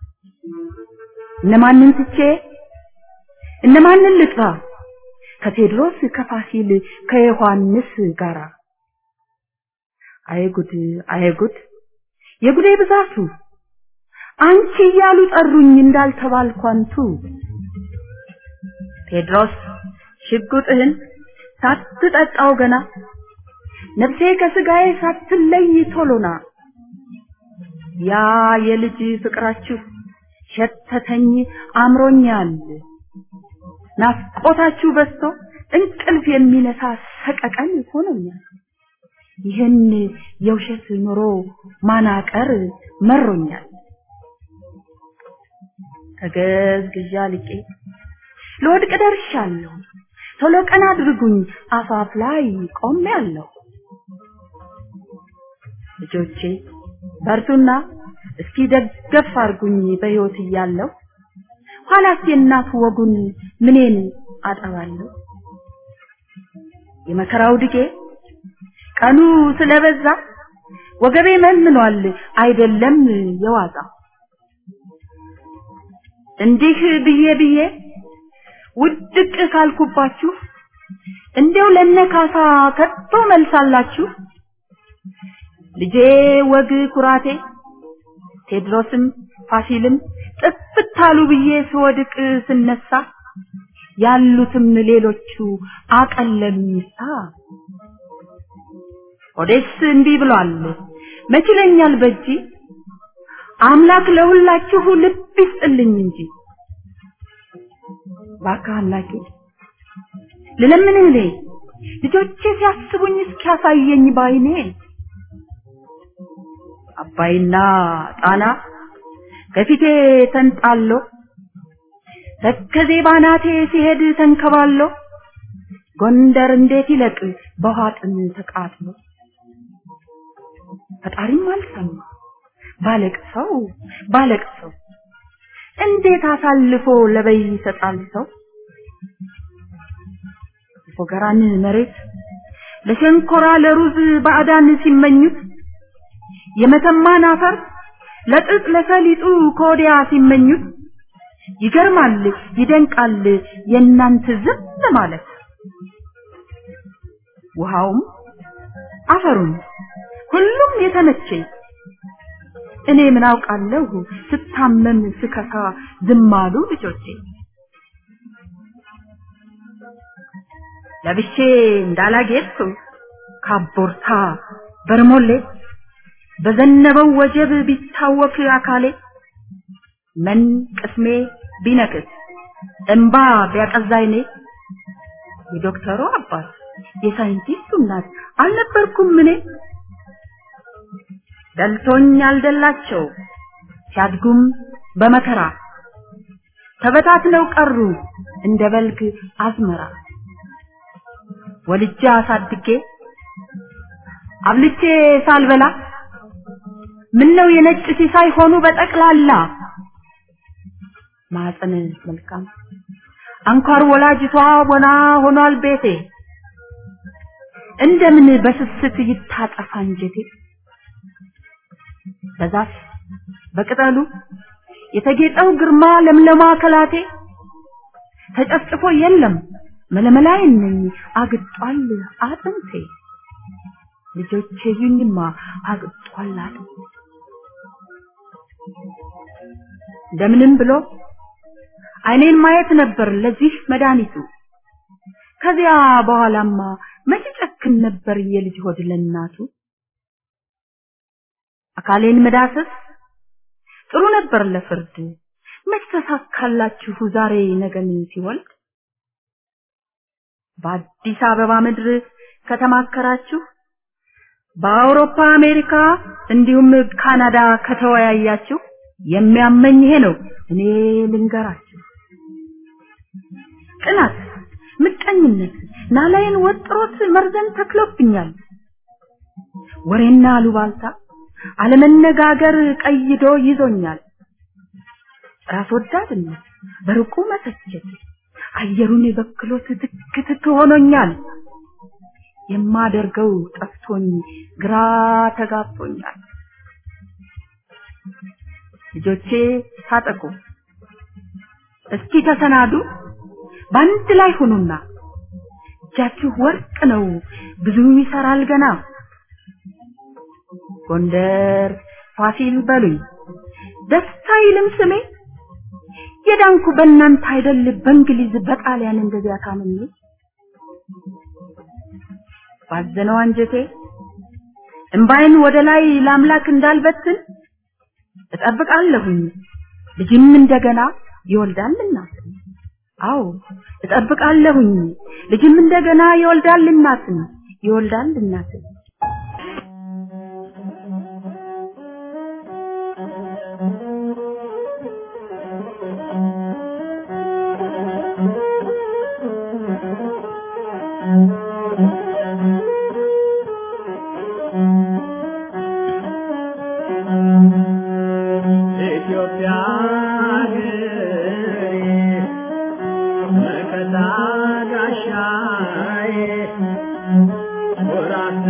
እነማንን ትቼ እነማንን ልጥራ ከቴድሮስ ከፋሲል ከዮሐንስ ጋራ አይጉድ አይጉድ የጉዴ ብዛቱ አንቺ እያሉ ጠሩኝ እንዳልተባልኳንቱ ቴድሮስ ሽጉጥህን ሳትጠጣው ገና ነፍሴ ከስጋዬ ሳትለይ ቶሎና ያ የልጅ ፍቅራችሁ ሸተተኝ አምሮኛል ናፍቆታችሁ በዝቶ እንቅልፍ የሚነሳ ሰቀቀን ሆኖኛል ይህን የውሸት ኑሮ ማናቀር መሮኛል ተገዝግዣ ልቄ ለወድቅ ደርሻለሁ ቶሎ ቀን አድርጉኝ አፋፍ ላይ ቆሜያለሁ ልጆቼ በርቱና እስኪ ደገፍ አርጉኝ በሕይወት እያለሁ ኋላስ የእናት ወጉን ምኔን አጠባለሁ የመከራው ድጌ ቀኑ ስለበዛ ወገቤ መንኗል አይደለም የዋዛ እንዲህ ብዬ ብዬ ውድቅ ካልኩባችሁ እንዲያው ለነካሳ ከቶ መልሳላችሁ ልጄ ወግ ኩራቴ ቴድሮስም ፋሲልም ጥፍታሉ ብዬ ስወድቅ ስነሳ ያሉትም ሌሎቹ አቀለሉኝሳ ኦዴስ እንዲህ ብሏል መችለኛል በጂ አምላክ ለሁላችሁ ልብ ይስጥልኝ እንጂ ባካ አምላኬ ልለምንህ እኔ ልጆቼ ሲያስቡኝ እስኪያሳየኝ ባይኔ አባይና ጣና ከፊቴ ተንጣሎ ተከዜ ባናቴ ሲሄድ ተንከባሎ ጎንደር እንዴት ይለቅ በውሃ ጥም ተቃጥሎ ፈጣሪም አልሰማ ባለቅሰው ባለቅሰው እንዴት አሳልፎ ለበይ ይሰጣል ሰው ፎገራን መሬት ለሸንኮራ ለሩዝ ባዕዳን ሲመኙት የመተማን አፈር ለጥጥ ለሰሊጡ ከወዲያ ሲመኙት ይገርማል ይደንቃል የእናንተ ዝም ማለት ውሃውም አፈሩም ሁሉም የተመቸኝ እኔ ምን አውቃለሁ ስታመም ስከሳ ዝም አሉ ልጆቼ ለብሼ እንዳላጌጥኩ ካቦርታ በርሞሌ በዘነበው ወጀብ ቢታወክ አካሌ ምን ቅስሜ ቢነክስ እንባ ቢያቀዛይኔ የዶክተሩ አባት የሳይንቲስቱ እናት አልነበርኩም እኔ ደልቶኝ ያልደላቸው ሲያድጉም በመከራ ተበታትነው ቀሩ እንደ በልግ አዝመራ ወልጄ አሳድጌ አብልቼ ሳልበላ ምነው የነጭ ሲሳይ ሆኑ በጠቅላላ ማፀን መልካም አንኳር ወላጅቷ ወና ሆኗል ቤቴ እንደምን በስስት ይታጠፋ እንጀቴ በዛፍ በቅጠሉ የተጌጠው ግርማ ለምለማ ከላቴ ተጨፍጭፎ የለም መለመላይን ነኝ አግጧል አጥንቴ ልጆቼ ይኝማ አግጧል አጥንቴ እንደምንም ብሎ አይኔን ማየት ነበር ለዚህ መድኃኒቱ ከዚያ በኋላማ መቼ ጨክን ነበር የልጅ ሆድ ለእናቱ አካሌን መዳሰስ ጥሩ ነበር ለፍርድ መች ተሳካላችሁ ዛሬ ነገን ሲወልድ በአዲስ አበባ ምድር ከተማከራችሁ በአውሮፓ አሜሪካ እንዲሁም ካናዳ ከተወያያችሁ የሚያመኝ ይሄ ነው እኔ ልንገራችሁ ቅናት ምቀኝነት ናላይን ወጥሮት መርዘን ተክሎብኛል ወሬና አሉባልታ አለመነጋገር ቀይዶ ይዞኛል ራስ ወዳድነት በርቁ መሰቸት አየሩን በክሎት ትክ ትክ ሆኖኛል የማደርገው ጠፍቶኝ ግራ ተጋብቶኛል ልጆቼ ታጠቁ እስኪ ተሰናዱ በአንድ ላይ ሁኑና እጃችሁ ወርቅ ነው ብዙ ይሰራል ገና ጎንደር ፋሲል በሉኝ ደስታ ይልም ስሜ የዳንኩ በእናንተ አይደል በእንግሊዝ በጣሊያን እንደዚያ ታምሜ ባዘነው አንጀቴ እምባይን ወደ ላይ ለአምላክ እንዳልበትን እጠብቃለሁኝ ልጅም እንደገና ይወልዳል እናት አዎ እጠብቃለሁኝ ልጅም እንደገና ይወልዳል እናትን ይወልዳል እናትን ኢትዮጵያ ሀገሬ መከታ ጋሻዬ ኩራት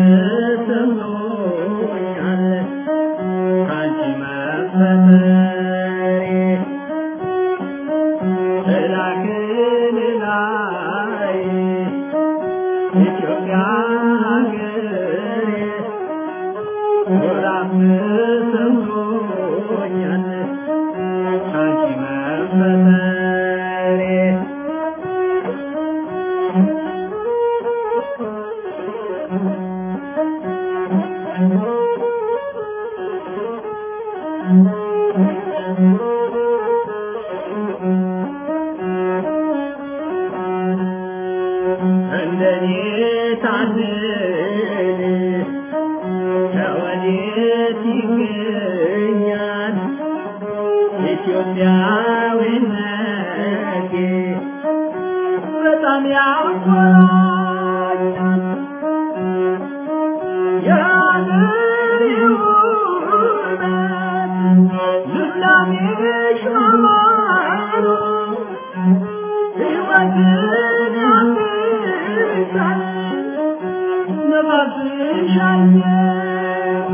ተሰምቶኛል ካንቺ መፈጠሬ እላክን ላይ ኢትዮጵያ ሀገሬ ኩራት ተሰምቶኛል ካንቺ መፈጠሬ እንደኔ ታድል ከወዴት ይገኛል ኢትዮጵያዊነቴ በጣም ያኮራኛል የአገሬ ውበት ልምላሜሽ ማማሩ ሕይወትን ያድሳል ነፋስሽ አየር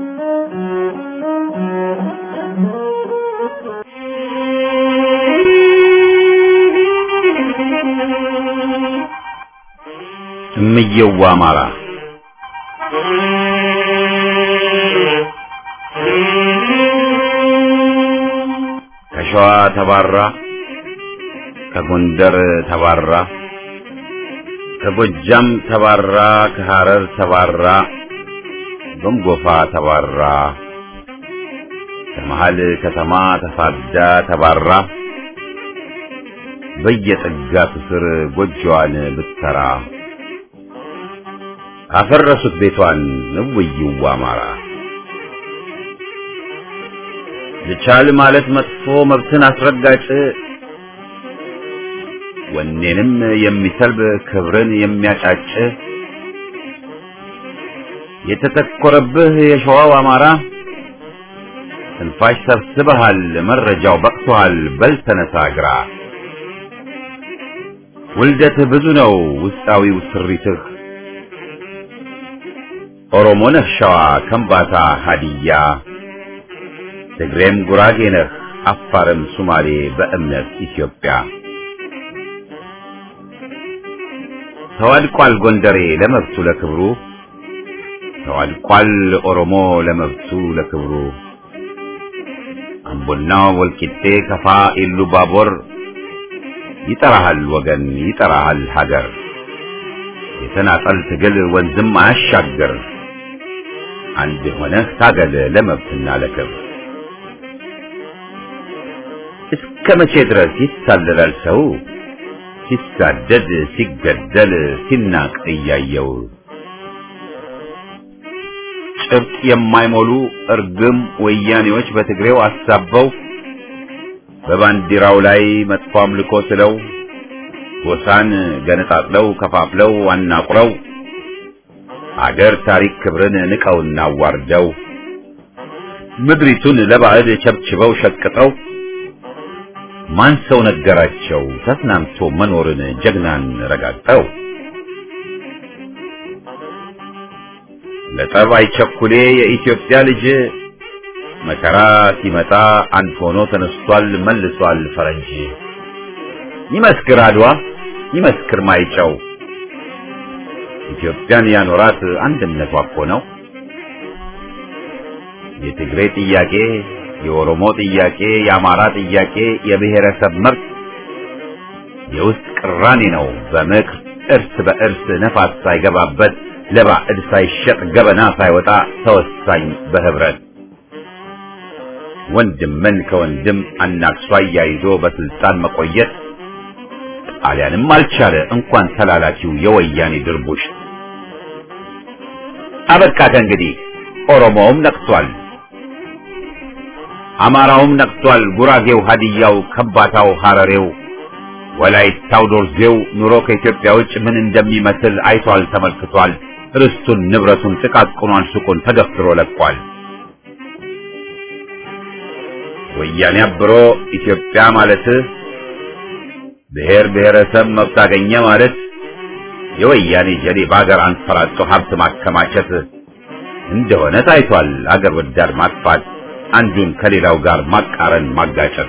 እምየዋ አማራ ከሸዋ ተባራ ከጎንደር ተባራ ከጎጃም ተባራ ከሐረር ተባራ ጎንጎፋ ተባራ ከመሃል ከተማ ተሳዳ ተባራ በየጥጋቱ ስር ጎጆዋን ብትሰራ አፈረሱት ቤቷን እውይዋ አማራ ልቻል ማለት መጥፎ መብትን አስረጋጭ ወኔንም የሚሰልብ ክብርን የሚያጫጭ የተተኮረብህ የሸዋው አማራ ትንፋሽ ሰብስበሃል፣ መረጃው በቅቶሃል፣ በል ተነሳ ግራ። ውልደትህ ብዙ ነው ውስጣዊው ስሪትህ ኦሮሞ ነህ ሸዋ፣ ከምባታ፣ ሀዲያ፣ ትግሬም ጉራጌ ነህ፣ አፋርም ሱማሌ፣ በእምነት ኢትዮጵያ። ተዋድቋል ጎንደሬ ለመብቱ ለክብሩ፣ ተዋድቋል ኦሮሞ ለመብቱ ለክብሩ። አምቦና ወልቂጤ፣ ከፋ፣ ኢሉ ባቦር ይጠራሃል ወገን ይጠራሃል ሀገር። የተናጠል ትግል ወንዝም አያሻግር፣ አንድ ሆነህ ታገል ለመብትና ለክብር። እስከ መቼ ድረስ ይታለላል ሰው ሲሳደድ ሲገደል ሲናቅ እያየው? ጭብጥ የማይሞሉ እርግም ወያኔዎች በትግሬው አሳበው በባንዲራው ላይ መጥፎ አምልኮ ስለው ጎሳን ገነጣጥለው ከፋፍለው አናቁረው አገር ታሪክ ክብርን ንቀውና አዋርደው ምድሪቱን ለባዕድ ቸብችበው ሸቅጠው ማን ሰው ነገራቸው ተስናምቶ መኖርን ጀግናን ረጋግጠው ለጠብ አይቸኩሌ የኢትዮጵያ ልጅ መከራ ሲመጣ አንድ ሆኖ ተነስቷል መልሷል ፈረንጅ። ይመስክር አድዋ ይመስክር ማይጨው ኢትዮጵያን ያኖራት አንድነቷ እኮ ነው። የትግሬ ጥያቄ፣ የኦሮሞ ጥያቄ፣ የአማራ ጥያቄ የብሔረሰብ መብት የውስጥ ቅራኔ ነው በምክር እርስ በእርስ ነፋስ ሳይገባበት ለባዕድ ሳይሸጥ ገበና ሳይወጣ ተወሳኝ በህብረት ወንድምን ከወንድም አናክሷ አያይዞ በስልጣን መቆየት ጣሊያንም አልቻለ እንኳን ተላላኪው የወያኔ ድርቡሽ። አበቃ ከእንግዲህ ኦሮሞውም ነቅቷል፣ አማራውም ነቅቷል፣ ጉራጌው፣ ሀዲያው፣ ከምባታው፣ ሐረሬው፣ ወላይታው፣ ዶርዜው ኑሮ ከኢትዮጵያ ውጭ ምን እንደሚመስል አይቷል፣ ተመልክቷል። ርስቱን፣ ንብረቱን፣ ጥቃቅኗን ሱቁን ተገፍትሮ ለቋል። ወያኔ አብሮ ኢትዮጵያ ማለት ብሔር ብሔረሰብ መብት አገኘ ማለት የወያኔ ጀሌ በአገር አንፈራጦ ሀብት ማከማቸት እንደሆነ ታይቷል። አገር ወዳድ ማጥፋት፣ አንዱን ከሌላው ጋር ማቃረን፣ ማጋጨት።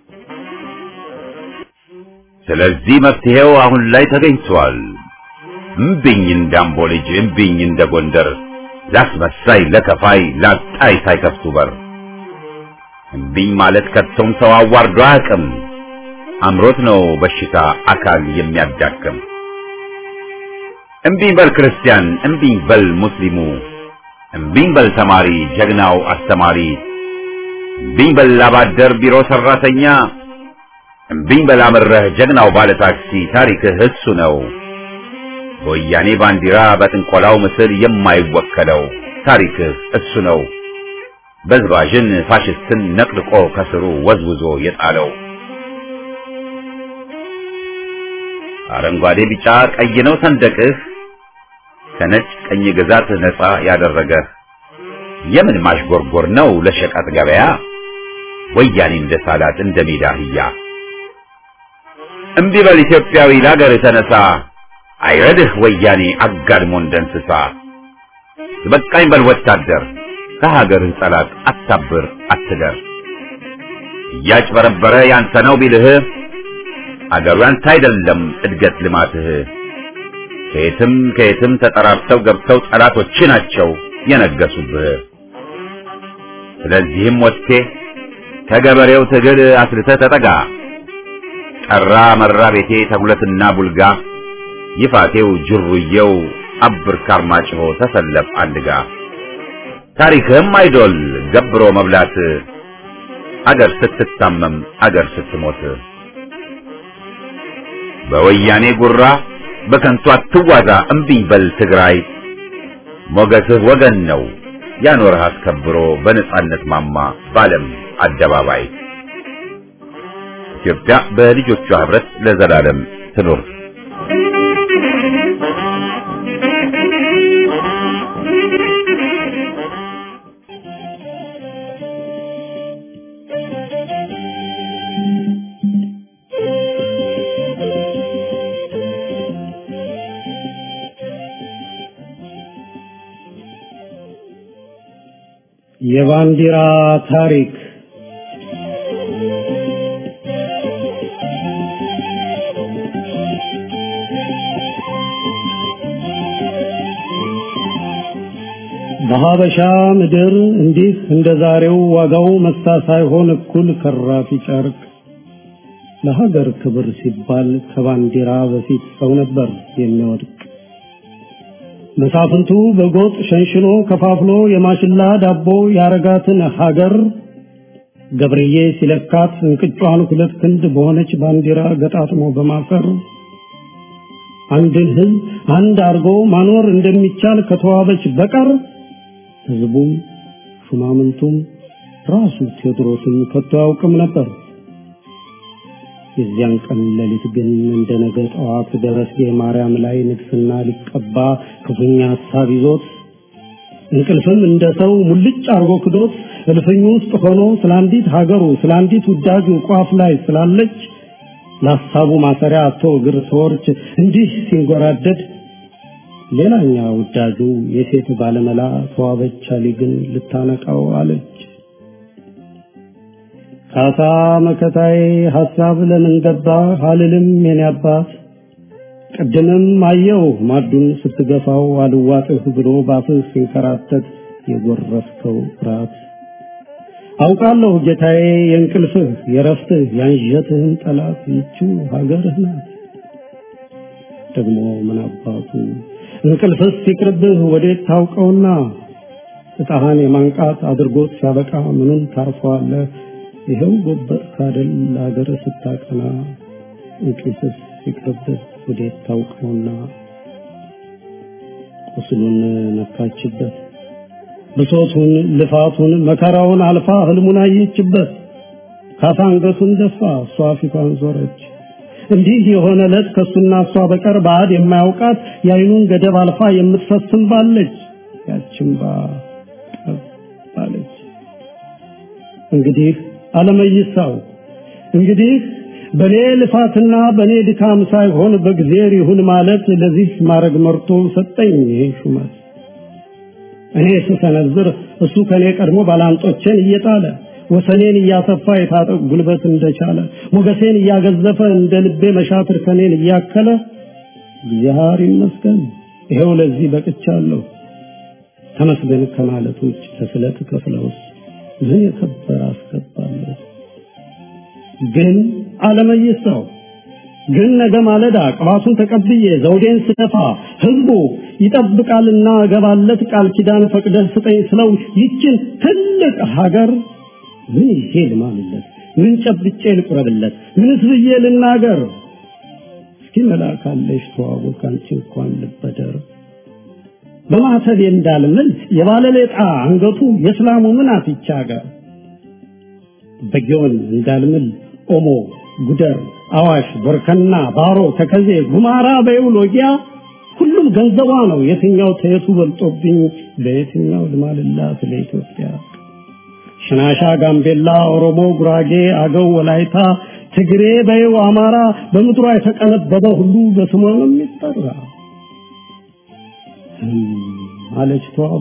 ስለዚህ መፍትሄው አሁን ላይ ተገኝቷል። እምቢኝ እንዳምቦ ልጅ እምቢኝ እንደ ጎንደር ላስመሳይ ለከፋይ ላጣይ ሳይከፍቱ በር እምቢኝ ማለት ከቶም ሰው አዋርዶ አያውቅም። አምሮት ነው በሽታ አካል የሚያዳክም። እምቢኝ በል ክርስቲያን፣ እምቢኝ በል ሙስሊሙ፣ እምቢኝ በል ተማሪ ጀግናው አስተማሪ፣ እምቢኝ በል አባደር ቢሮ ሰራተኛ፣ እምቢኝ በል አምረህ ጀግናው ባለ ታክሲ ታሪክህ እሱ ነው። በወያኔ ባንዲራ በጥንቆላው ምስል የማይወከለው ታሪክህ እሱ ነው። በዝባዥን ፋሽስትን ነቅልቆ ከስሩ ወዝውዞ የጣለው አረንጓዴ ቢጫ ቀይ ነው ሰንደቅህ ከነጭ ቀኝ ግዛት ነፃ ያደረገህ የምን ማሽጎርጎር ነው ለሸቀጥ ገበያ ወያኔ እንደ ሳላት እንደ ሜዳ አህያ እምቢ በል ኢትዮጵያዊ ለአገር የተነሳ አይረድህ ወያኔ አጋድሞ እንደ እንስሳ በቃኝ በል ወታደር ከሀገርህ ጠላት አታብር አትደር እያጭበረበረ ያንተ ነው ቢልህ አገሩ ያንተ አይደለም እድገት ልማትህ ከየትም ከየትም ተጠራርተው ገብተው ጠላቶች ናቸው የነገሱብህ ስለዚህም ወጥቴ ከገበሬው ትግል አስልተህ ተጠጋ ጠራ መራ ቤቴ ተጉለትና ቡልጋ ይፋቴው ጅሩየው አብር ካርማጭሆ ተሰለፍ አንድጋ ታሪክህም አይዶል ገብሮ መብላት አገር ስትታመም አገር ስትሞት በወያኔ ጉራ በከንቱ አትዋዛ እምቢኝ በል ትግራይ ሞገስህ ወገን ነው ያኖርህ አስከብሮ በነጻነት ማማ ባለም አደባባይ ኢትዮጵያ በልጆቿ ህብረት ለዘላለም ትኑር። የባንዲራ ታሪክ በሀበሻ ምድር እንዲህ እንደ ዛሬው ዋጋው መሳ ሳይሆን እኩል ከራፊ ጨርቅ ለሀገር ክብር ሲባል ከባንዲራ በፊት ሰው ነበር የሚወድቅ። መሳፍንቱ በጎጥ ሸንሽኖ ከፋፍሎ የማሽላ ዳቦ ያረጋትን ሀገር ገብርዬ ሲለካት እንቅጯን ሁለት ክንድ በሆነች ባንዲራ ገጣጥሞ በማፈር አንድን ሕዝብ አንድ አርጎ ማኖር እንደሚቻል ከተዋበች በቀር ሕዝቡም ሹማምንቱም ራሱ ቴዎድሮስም ከቶ አያውቅም ነበር። የዚያን ቀን ሌሊት ግን እንደ ነገ ጠዋት ደረስጌ ማርያም ላይ ንግስና ሊቀባ ክፉኛ ሀሳብ ይዞት እንቅልፍም እንደ ሰው ሙልጭ አርጎ ክዶት እልፍኙ ውስጥ ሆኖ ስለ አንዲት ሀገሩ ስለ አንዲት ውዳጁ ቋፍ ላይ ስላለች ለሀሳቡ ማሰሪያ አቶ እግር ሰወርች እንዲህ ሲንጎራደድ ሌላኛ ውዳጁ የሴት ባለመላ ተዋበች አሊ ግን ልታነቃው አለች። ካሳ መከታዬ ሐሳብ ለምን ገባ አልልም የኔ አባት ቅድምም አየው ማዱን ስትገፋው አልዋጥህ ብሎ ባፍህ ሲንከራተት የጎረፍከው ፍርሃት አውቃለሁ ጌታዬ የእንቅልፍህ የረፍትህ ያንዠትህን ጠላት ይችው ሀገርህ ናት። ደግሞ ምን አባቱ እንቅልፍስ ሲቅርብህ ወዴት ታውቀውና እጣህን የማንቃት አድርጎት ሲያበቃ ምኑን ታርፈዋለህ? ይኸው ጎበር ካደል ለሀገር ስታቀና እንቅልፍስ ሲቅርብህ ወዴት ታውቀውና ቁስሉን ነካችበት ብሶቱን ልፋቱን መከራውን አልፋ ህልሙን አየችበት ካሳ አንገቱን ደፋ እሷ ፊቷን ዞረች እንዲህ የሆነ ዕለት ከሱና እሷ በቀር ባዕድ የማያውቃት የአይኑን ገደብ አልፋ የምትፈስም ባለች ያችን ባ ባለች እንግዲህ አለመይሳው እንግዲህ በኔ ልፋትና በኔ ድካም ሳይሆን በእግዚአብሔር ይሁን ማለት ለዚህ ማድረግ መርቶ ሰጠኝ ይሄ ሹመት እኔ ስሰነዝር እሱ ከኔ ቀድሞ ባላንጦቼን እየጣለ ወሰኔን እያሰፋ የታጠቅ ጉልበት እንደቻለ ሞገሴን እያገዘፈ እንደ ልቤ መሻትር ከኔን እያከለ እግዚአብሔር ይመስገን ይሄው ለዚህ በቅቻለሁ። ተመስገን ከማለት ውጭ ለስለት ከፍለውስ ምን የከበረ አስገባለሁ። ግን አለመይሰው ግን ነገ ማለዳ ቅባቱን ተቀብዬ ዘውዴን ስደፋ ህዝቡ ይጠብቃልና እገባለት ቃል ኪዳን ፈቅደህ ስጠኝ ስለው ይችን ትልቅ ሀገር ምን ይዤ ልማልለት? ምን ጨብጬ ልቁረብለት? ምንስ ብዬ ልናገር? እስኪ መላካለሽ ተዋቡ ካንቺ እንኳን ልበደር በማተቤ እንዳልምል የባለሌጣ አንገቱ የእስላሙ ምን አትቻ ጋር በጊዮን እንዳልምል ኦሞ ጉደር አዋሽ ቦርከና ባሮ ተከዜ ጉማራ በይውሎጊያ ሁሉም ገንዘቧ ነው የትኛው ተየቱ በልጦብኝ በየትኛው ልማልላት ለኢትዮጵያ ሽናሻ ጋምቤላ ኦሮሞ ጉራጌ አገው ወላይታ ትግሬ በይው አማራ በምድሯ የተቀነበበ ሁሉ በስሟ ነው የሚጠራ አለች ተዋቡ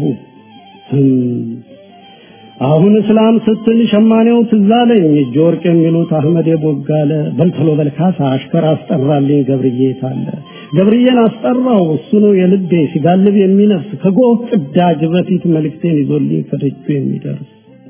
አሁን እስላም ስትል ሸማኔው ትዛለኝ እጅ ወርቅ የሚሉት አህመድ ቦጋለ በልተሎ በልካሳ አሽከር አስጠራልኝ ገብርዬ ታለ ገብርዬን አስጠራው እሱ ነው የልቤ ሲጋልብ የሚነፍስ ከጎህ ቅዳጅ በፊት መልእክቴን ይዞልኝ ከደጁ የሚደርስ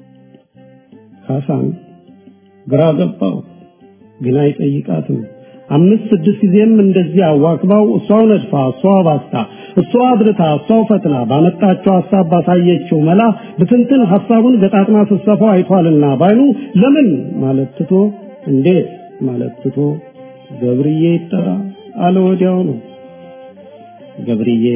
ካሳን ግራ ገባው ግን አይጠይቃትም አምስት ስድስት ጊዜም እንደዚህ አዋክባው እሷው ነድፋ እሷው ባስታ እሷ አድርታ እሷው ፈትላ ባመጣቸው ሀሳብ ባሳየችው መላ ብትንትን ሀሳቡን ገጣጥማ ስትሰፋው አይቷልና ባይኑ ለምን ማለት ትቶ እንዴት ማለት ትቶ ገብርዬ ይጠራ አለ ወዲያው ነው ገብርዬ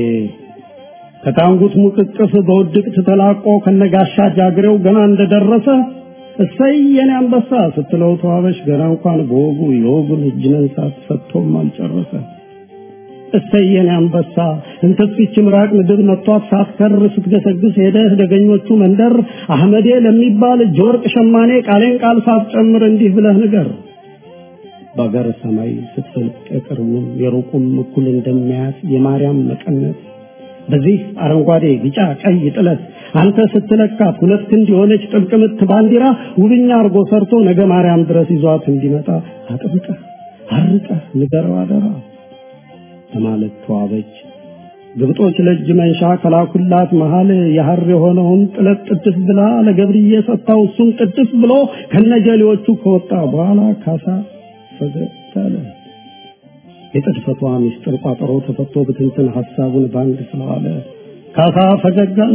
ከታንጉት ሙቅቅፍ በውድቅት ተላቆ ከነጋሻ ጃግሬው ገና እንደደረሰ እሰይ የኔ አንበሳ ስትለው ተዋበሽ ገና እንኳን በወጉ የወጉን እጅ መንሳት ሰጥቶም አልጨረሰ። እሰይ የኔ አንበሳ እንተስፊች ምራቅ ምድር መጥቷት ሳትከር ስትገሰግስ ሄደህ ደገኞቹ መንደር አህመዴ ለሚባል እጅ ወርቅ ሸማኔ ቃሌን ቃል ሳትጨምር እንዲህ ብለህ ንገር። በአገር ሰማይ ስትፈልቅ የቅርቡም የሩቁም እኩል እንደሚያያት የማርያም መቀነት በዚህ አረንጓዴ ቢጫ ቀይ ጥለት አንተ ስትለካት ሁለት ክንድ የሆነች ጥብቅ ምት ባንዲራ ውብኛ አርጎ ሰርቶ ነገ ማርያም ድረስ ይዟት እንዲመጣ አጥብቀህ አርቀህ ንገረው አደራ በማለት ተዋበች። ግብጦች ለእጅ መንሻ ከላኩላት መሃል የሐር የሆነውን ጥለት ጥድፍ ብላ ለገብርዬ ሰጥታው እሱም ጥድፍ ብሎ ከነጀሌዎቹ ከወጣ በኋላ ካሳ ፈገግ አለ። የጥድፈቷ ምስጢር ቋጠሮ ተፈቶ ብትንትን ሐሳቡን ባንድ ስለዋለ ካሳ ፈገግ አለ።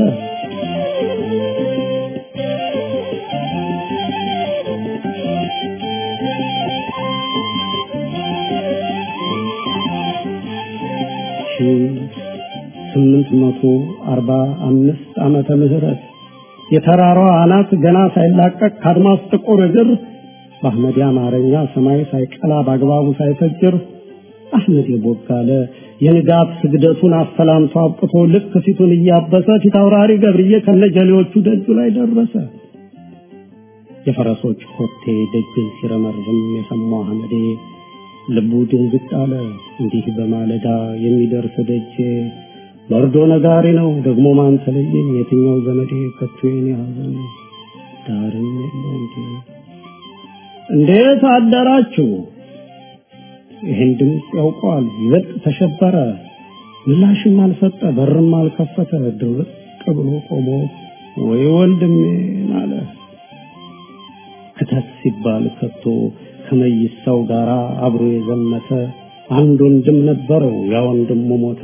ስምንት መቶ አርባ አምስት ዓመተ ምህረት የተራራዋ አናት ገና ሳይላቀቅ ከአድማስ ጥቁር እግር በአህመድ አማርኛ ሰማይ ሳይቀላ በአግባቡ ሳይፈጅር አህመድ ቦጋለ የንጋት ስግደቱን አሰላምቶ አብቅቶ ልክ ፊቱን እያበሰ ፊት አውራሪ ገብርዬ ከነጀሌዎቹ ደጁ ላይ ደረሰ። የፈረሶች ኮቴ ደጅን ሲረመርም የሰማው አህመዴ ልቡ ድንግጥ አለ። እንዲህ በማለዳ የሚደርስ ደጄ መርዶ ነጋሪ ነው ደግሞ ማን ተለየኝ? የትኛው ዘመዴ ከቶ የኔ ሐዘን ዳርም የለው እንዴ? እንዴት አደራችሁ? ይህን ድምፅ ያውቀዋል። ይበልጥ ተሸበረ። ምላሽም አልሰጠ፣ በርም አልከፈተ። ድርቅ ብሎ ቆሞ ወይ ወንድሜን አለ። ክተት ሲባል ከቶ ከመይሳው ጋር አብሮ የዘመተ አንድ ወንድም ነበረው፣ ያ ወንድሙ ሞተ።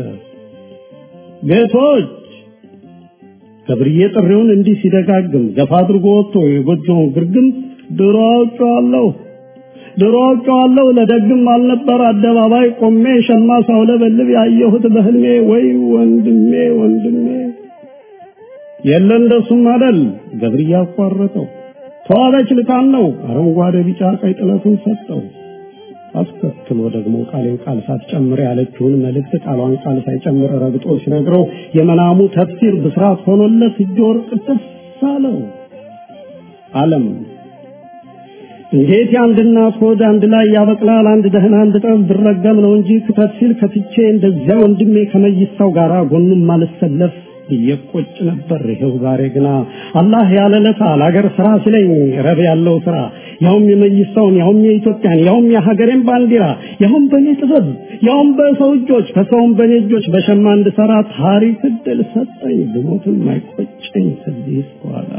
ጌቶች ገብርዬ ጥሪውን እንዲህ ሲደጋግም ገፋ አድርጎ ወጥቶ የጎጆውን ግርግም ድሮ አውቄዋለሁ ድሮ አውቄዋለሁ ለደግም አልነበር አደባባይ ቆሜ ሸማ ሳውለበልብ ያየሁት በህልሜ ወይ ወንድሜ ወንድሜ የለ እንደሱም አደል ገብርዬ አቋረጠው ተዋበች ልካን ነው አረንጓዴ ቢጫ ቀይ ጥለቱን ሰጠው አስከትሎ ደግሞ ቃሌን ቃል ሳትጨምር ያለችውን መልእክት ቃሏን ቃል ሳይጨምር ረግጦ ሲነግረው የመናሙ ተፍሲር ብስራት ሆኖለት እጅ ወርቅ ደስ አለው አለም እንዴት የአንድ እናት ሆድ አንድ ላይ ያበቅላል? አንድ ደህና አንድ ጠብ ብረገም ነው እንጂ ክተት ሲል ከትቼ እንደዚያ ወንድሜ ከመይሳው ጋር ጎኑም ማልሰለፍ እየቆጭ ነበር። ይኸው ዛሬ ግና አላህ ያለለታ ለአገር ስራ ሲለኝ ረብ ያለው ስራ ያውም የመይሳውን ያውም የኢትዮጵያን ያውም የሀገሬን ባንዲራ ያውም በእኔ ጥበብ ያውም በሰው እጆች ከሰውም በእኔ እጆች በሸማ እንድሰራ ታሪክ እድል ሰጠኝ። ብሞትም አይቆጨኝ ከዚህ በኋላ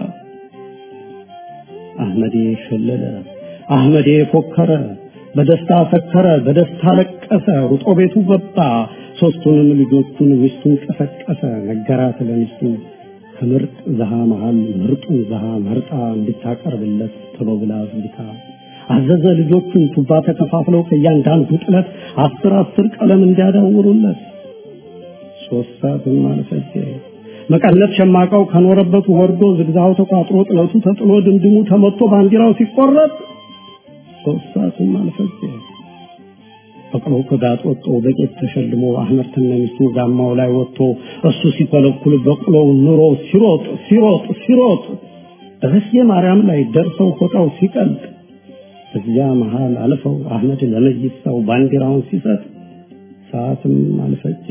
አህመዴ ሸለለ፣ አህመዴ ፎከረ፣ በደስታ ሰከረ፣ በደስታ ለቀሰ፣ ሩጦ ቤቱ ገባ። ሶስቱንም ልጆቹን ሚስቱን ቀሰቀሰ፣ ነገራት ለሚስቱ ከምርጥ ዘሃ መሃል ምርጡን ዘሃ መርጣ እንድታቀርብለት ቶሎ ብላ ዝግታ አዘዘ። ልጆቹን ቱባ ተከፋፍለው ከእያንዳንዱ ጥለት አስር አስር ቀለም እንዲያዳውሩለት ሶስት ሰዓትም አልፈጀ። መቀነት ሸማቃው ከኖረበት ወርዶ ዝግዛው ተቋጥሮ ጥለቱ ተጥሎ ድምድሙ ተመቶ ባንዲራው ሲቆረጥ ሶስት ሰዓትም አልፈጀ። ፈቅሮ ከጋጥ ወጥቶ በቄት ተሸልሞ አህመድ ተነሚስቱ ጋማው ላይ ወጥቶ እሱ ሲኮለኩል በቅሎው ኑሮ ሲሮጥ ሲሮጥ ሲሮጥ ደረስዬ ማርያም ላይ ደርሰው ፎጣው ሲቀልጥ እዚያ መሃል አልፈው አህመድ ለመይሳው ባንዲራውን ሲሰጥ ሰዓትም አልፈጀ።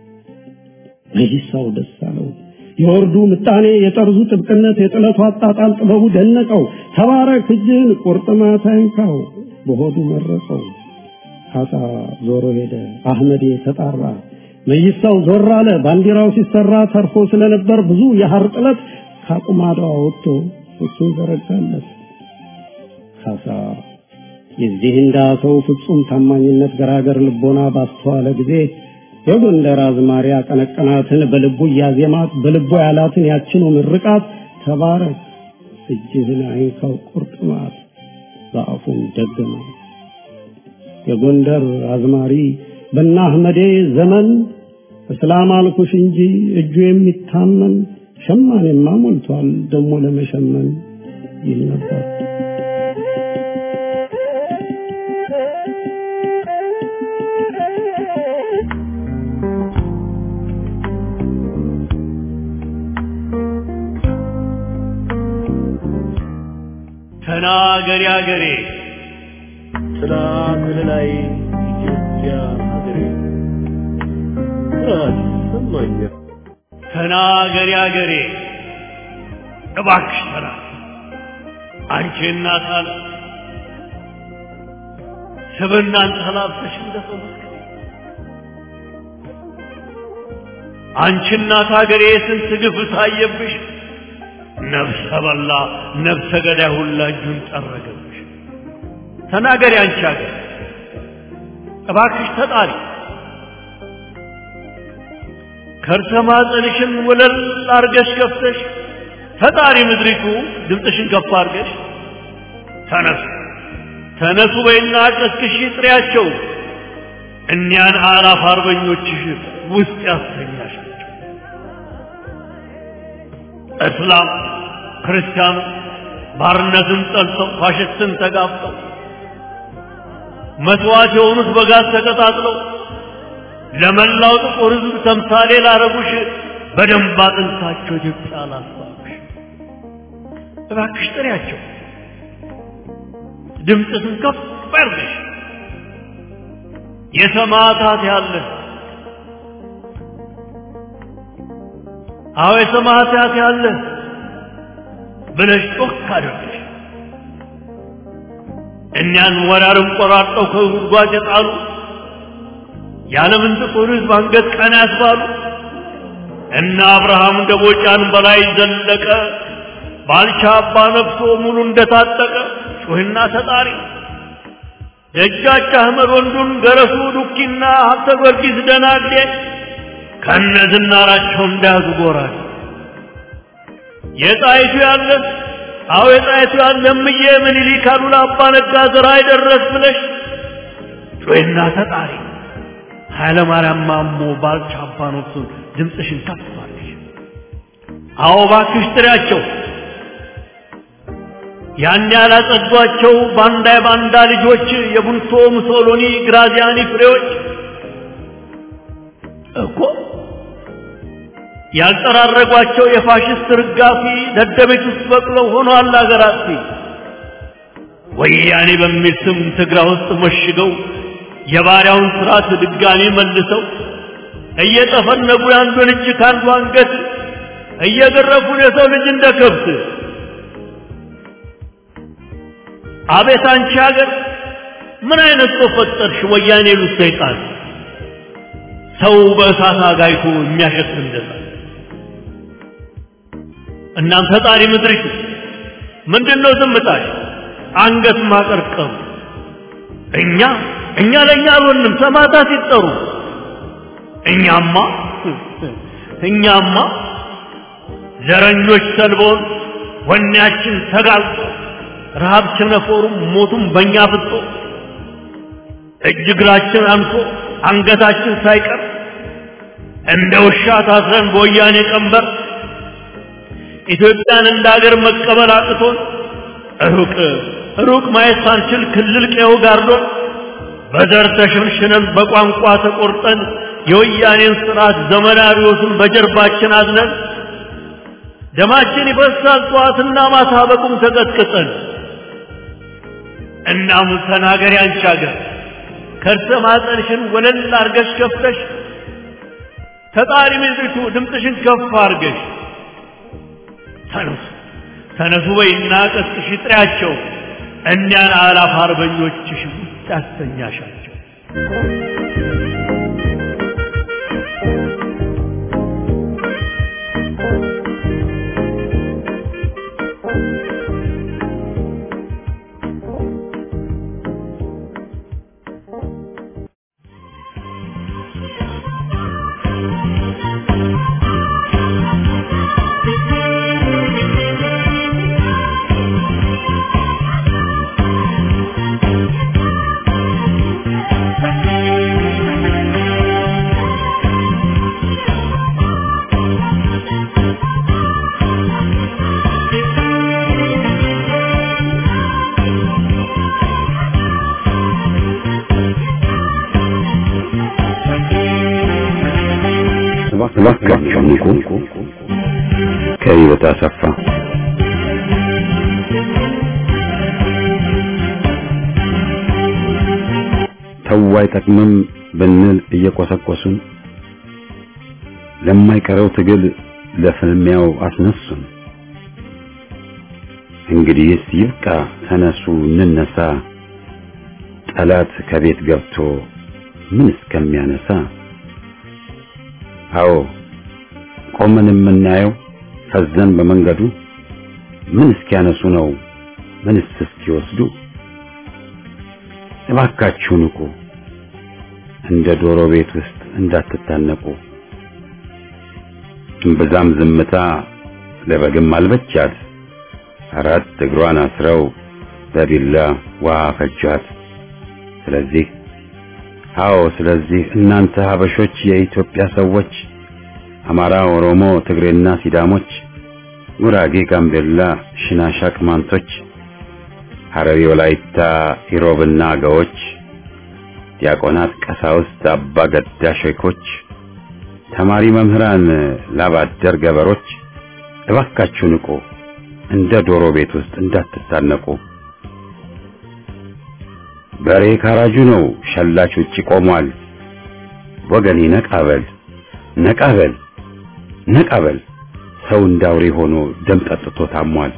መይሳው ደስ አለው። የወርዱ ምጣኔ፣ የጠርዙ ጥብቅነት፣ የጥለቱ አጣጣል ጥበቡ ደነቀው። ተባረክ እጅህን ቁርጥማት አይንካው በሆዱ መረቀው። ካሳ ዞሮ ሄደ። አህመዴ ተጣራ። መይሳው ዞር አለ። ባንዲራው ሲሰራ ተርፎ ስለነበር ብዙ የሐር ጥለት ካቁማዳው ወጥቶ እሱን ዘረጋለት። ካሳ የዚህ እንዳ ሰው ፍጹም ታማኝነት ገራገር ልቦና ባስተዋለ ጊዜ የጎንደር አዝማሪ አቀነቀናትን በልቡ እያዜማት በልቡ ያላትን ያችኑ ምርቃት ተባረክ እጅህን አይንካው ቁርጥማት በአፉም ደገማት። የጎንደር አዝማሪ በና አህመዴ ዘመን እስላም አልኩሽ እንጂ እጁ የሚታመን ሸማኔማ ሞልቷል ደሞ ለመሸመን ይል ነበር። ተናገሪ አገሬ ጥላ ከለላይ ኢትዮጵያ ሀገሬ ራስ ሰማኛል ተናገሪ አገሬ እባክሽ ተና አንቺ እናት አለ ስብናን ተላብሰሽ እንደሰው አንቺ እናት ሀገሬ ስንት ግፍ ታየብሽ ነፍሰ በላ ነፍሰ ገዳይ ሁላ እጁን ጠረገብሽ። ተናገሪ አንቺ ሀገር እባክሽ ተጣሪ ከርሰ ማህፀንሽን ወለል አርገሽ ከፍተሽ ተጣሪ ምድሪቱ ድምፅሽን ከፍ አርገሽ ተነሱ ተነሱ በይና ቀስቅሽ ጥሪያቸው እኒያን አላፍ አርበኞችሽ ውስጥ ያስተኛሻቸው እስላም ክርስቲያኑ ባርነትን ጠልተው ፋሽስትን ተጋፍጠው መስዋዕት የሆኑት በጋዝ ተቀጣጥለው ለመላው ጥቁር ሕዝብ ተምሳሌ ላረጉሽ በደንብ አጥንታቸው ኢትዮጵያ ላስባሉሽ እባክሽ ጥሪያቸው፣ ድምፅሽን ከፍ አድርገሽ የሰማዕታት ያለ አዎ የሰማዕታት ያለ ብለሽ ጮክ አድርገሽ እኛን ወራርም ቆራርጠው ከጉድጓድ የጣሉ የዓለምን ጥቁር ሕዝብ አንገት ቀና ያስባሉ እነ አብርሃም ደቦጫን በላይ ዘለቀ ባልቻ አባ ነፍሶ ሙሉ እንደታጠቀ ጩህና ተጣሪ ደጃች አህመድ ወንዱን ገረሱ ዱኪና ሀብተ ጊዮርጊስ ደናግዴ ከነ ዝናራቸው እንዳያዙ ጎራል የጣይቱ ያለ አዎ የጣይቱ ያለ እምዬ ምኒልክ አሉላ አባ ነጋ ዘራ አይደረስ ብለሽ ጩህና ተጣሪ ኃይለ ማርያም ማሞ ባልቻ አባ ነፍሶ ድምፅሽን ከፍ አድርጊ። አዎ እባክሽ ጥሪያቸው ያን ያላጸዷቸው ባንዳ የባንዳ ልጆች የቡንቶ ሙሶሎኒ ግራዚያኒ ፍሬዎች እኮ ያልጠራረጓቸው የፋሽስት ርጋፊ ደደቤት ውስጥ በቅለው ሆኗል አገር አጥፊ ወያኔ በሚል ስም ትግራ ውስጥ መሽገው የባሪያውን ስርዓት ድጋሚ መልሰው እየጠፈነጉ የአንዱን እጅ ከአንዱ አንገት እየገረፉን የሰው ልጅ እንደ ከብት አቤት አንቺ ሀገር ምን አይነት ሰው ፈጠርሽ? ወያኔ ሉት ሰይጣን ሰው በእሳት አጋይቶ የሚያሸት እንደዛ እናም ፈጣሪ ምድርሽ ምንድን ነው ዝምታሽ? አንገት ማቀርቀሩ እኛ እኛ ለእኛ አልሆንም ሰማዕታት ሲጠሩ እኛማ እኛማ ዘረኞች ሰልቦን ወኔያችን ተጋልጦ ረሃብ ቸነፈሩም ሞቱም በእኛ ፍጦ እጅ እግራችን አንሶ አንገታችን ሳይቀር እንደ ውሻ ታስረን በወያኔ ቀንበር ኢትዮጵያን እንደ ሀገር መቀበል አቅቶን ሩቅ ሩቅ ማየት ሳንችል ክልል ቀየው ጋርዶን በዘር ተሸንሽነን በቋንቋ ተቆርጠን የወያኔን ስርዓት ዘመናዊዎትን በጀርባችን አዝነን ደማችን ይፈሳል ጠዋትና ማታ በቁም ተቀጥቅጠን እናም ተናገሪ አንቺ ሀገር ከርሰ ማጠንሽን ወለል አርገሽ ከፍተሽ ተጣሪ ምድሪቱ ድምፅሽን ከፍ አርገሽ ተነሱ ተነሱ በይና ቀስቅሽ ጥሪያቸው እኒያን አላፍ አርበኞችሽ ውስጥ ያስተኛሻቸው Thank you. እባካችሁ ንቁ። ከህይወት አሰፋ ተው አይጠቅምም ብንል እየቆሰቆሱን ለማይቀረው ትግል ለፍልሚያው አስነሱን። እንግዲህስ ይብቃ፣ ተነሱ እንነሳ፣ ጠላት ከቤት ገብቶ ምን እስከሚያነሳ። አዎ ቆመን የምናየው ፈዘን በመንገዱ ምን እስኪያነሱ ነው ምንስ እስኪወስዱ። እባካችሁ ንቁ፣ እንደ ዶሮ ቤት ውስጥ እንዳትታነቁ። እምብዛም ዝምታ ለበግም አልበቻት፣ አራት እግሯን አስረው በቢላ ውሃ ፈጇት። ስለዚህ አዎ ስለዚህ እናንተ ሀበሾች የኢትዮጵያ ሰዎች አማራ፣ ኦሮሞ፣ ትግሬና ሲዳሞች፣ ጉራጌ፣ ጋምቤላ፣ ሽናሻ፣ ቅማንቶች፣ ሐረሪ፣ ወላይታ፣ ኢሮብና አገዎች፣ ዲያቆናት፣ ቀሳውስት፣ አባ ገዳ ሼኮች፣ ተማሪ መምህራን፣ ላባደር ገበሮች እባካችሁ ንቁ፣ እንደ ዶሮ ቤት ውስጥ እንዳትታነቁ። በሬ ካራጁ ነው፣ ሸላች ውጪ ቆሟል። ወገኔ ነቃበል ነቃበል ነቃበል፣ ሰው እንዳውሬ ሆኖ ደም ጠጥቶ ታሟል።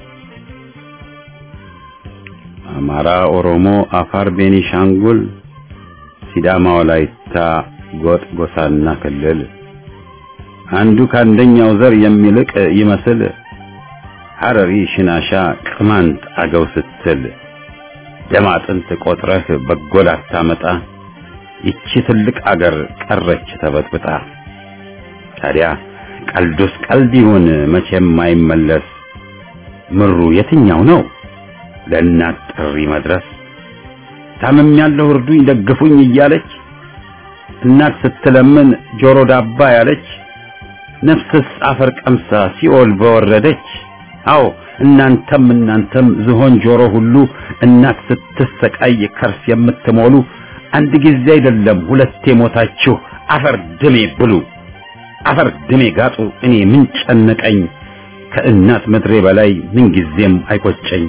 አማራ፣ ኦሮሞ፣ አፋር፣ ቤኒሻንጉል፣ ሲዳማ፣ ወላይታ፣ ጎጥ፣ ጎሳና ክልል አንዱ ከአንደኛው ዘር የሚልቅ ይመስል ሐረሪ፣ ሽናሻ፣ ቅማንት፣ አገው ስትል ደም አጥንት ቆጥረህ በጎ ላታመጣ ይቺ ትልቅ አገር ቀረች ተበጥብጣ። ታዲያ ቀልዱስ ቀልድ ይሁን መቼም አይመለስ። ምሩ የትኛው ነው ለእናት ጥሪ መድረስ? ታምም ያለው እርዱኝ ደግፉኝ እያለች እናት ስትለምን ጆሮ ዳባ ያለች ነፍስስ አፈር ቀምሳ ሲኦል በወረደች። አዎ እናንተም እናንተም ዝሆን ጆሮ ሁሉ እናት ስትሰቃይ ከርስ የምትሞሉ አንድ ጊዜ አይደለም ሁለቴ ሞታችሁ አፈር ድሜ ብሉ፣ አፈር ድሜ ጋጡ። እኔ ምን ጨነቀኝ ከእናት ምድሬ በላይ ምን ጊዜም አይቆጨኝ።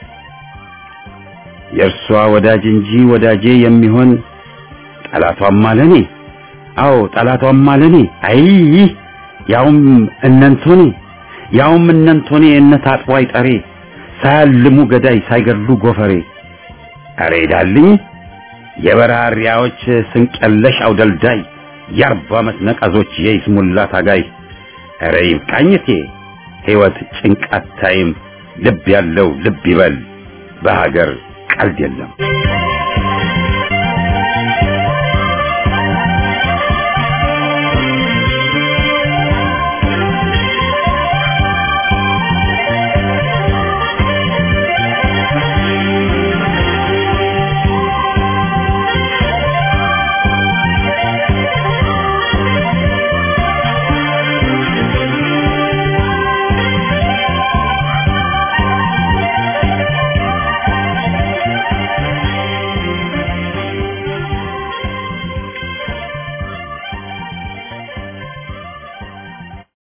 የእርሷ ወዳጅ እንጂ ወዳጄ የሚሆን ጠላቷም አለኔ። አዎ ጠላቷም አለኔ። አይ ያውም እነንቶኔ ያውም እነንቶኔ እነት አጥቦ አይጠሬ ሳያልሙ ገዳይ ሳይገድሉ ጎፈሬ። አሬ ዳልኝ የበራሪያዎች ስንቀለሽ አውደልዳይ የአርባ ዓመት ነቀዞች የይስሙላ ታጋይ። አረ ይብቃኝቴ ሕይወት ጭንቃት ታይም ልብ ያለው ልብ ይበል በሀገር ቀልድ የለም።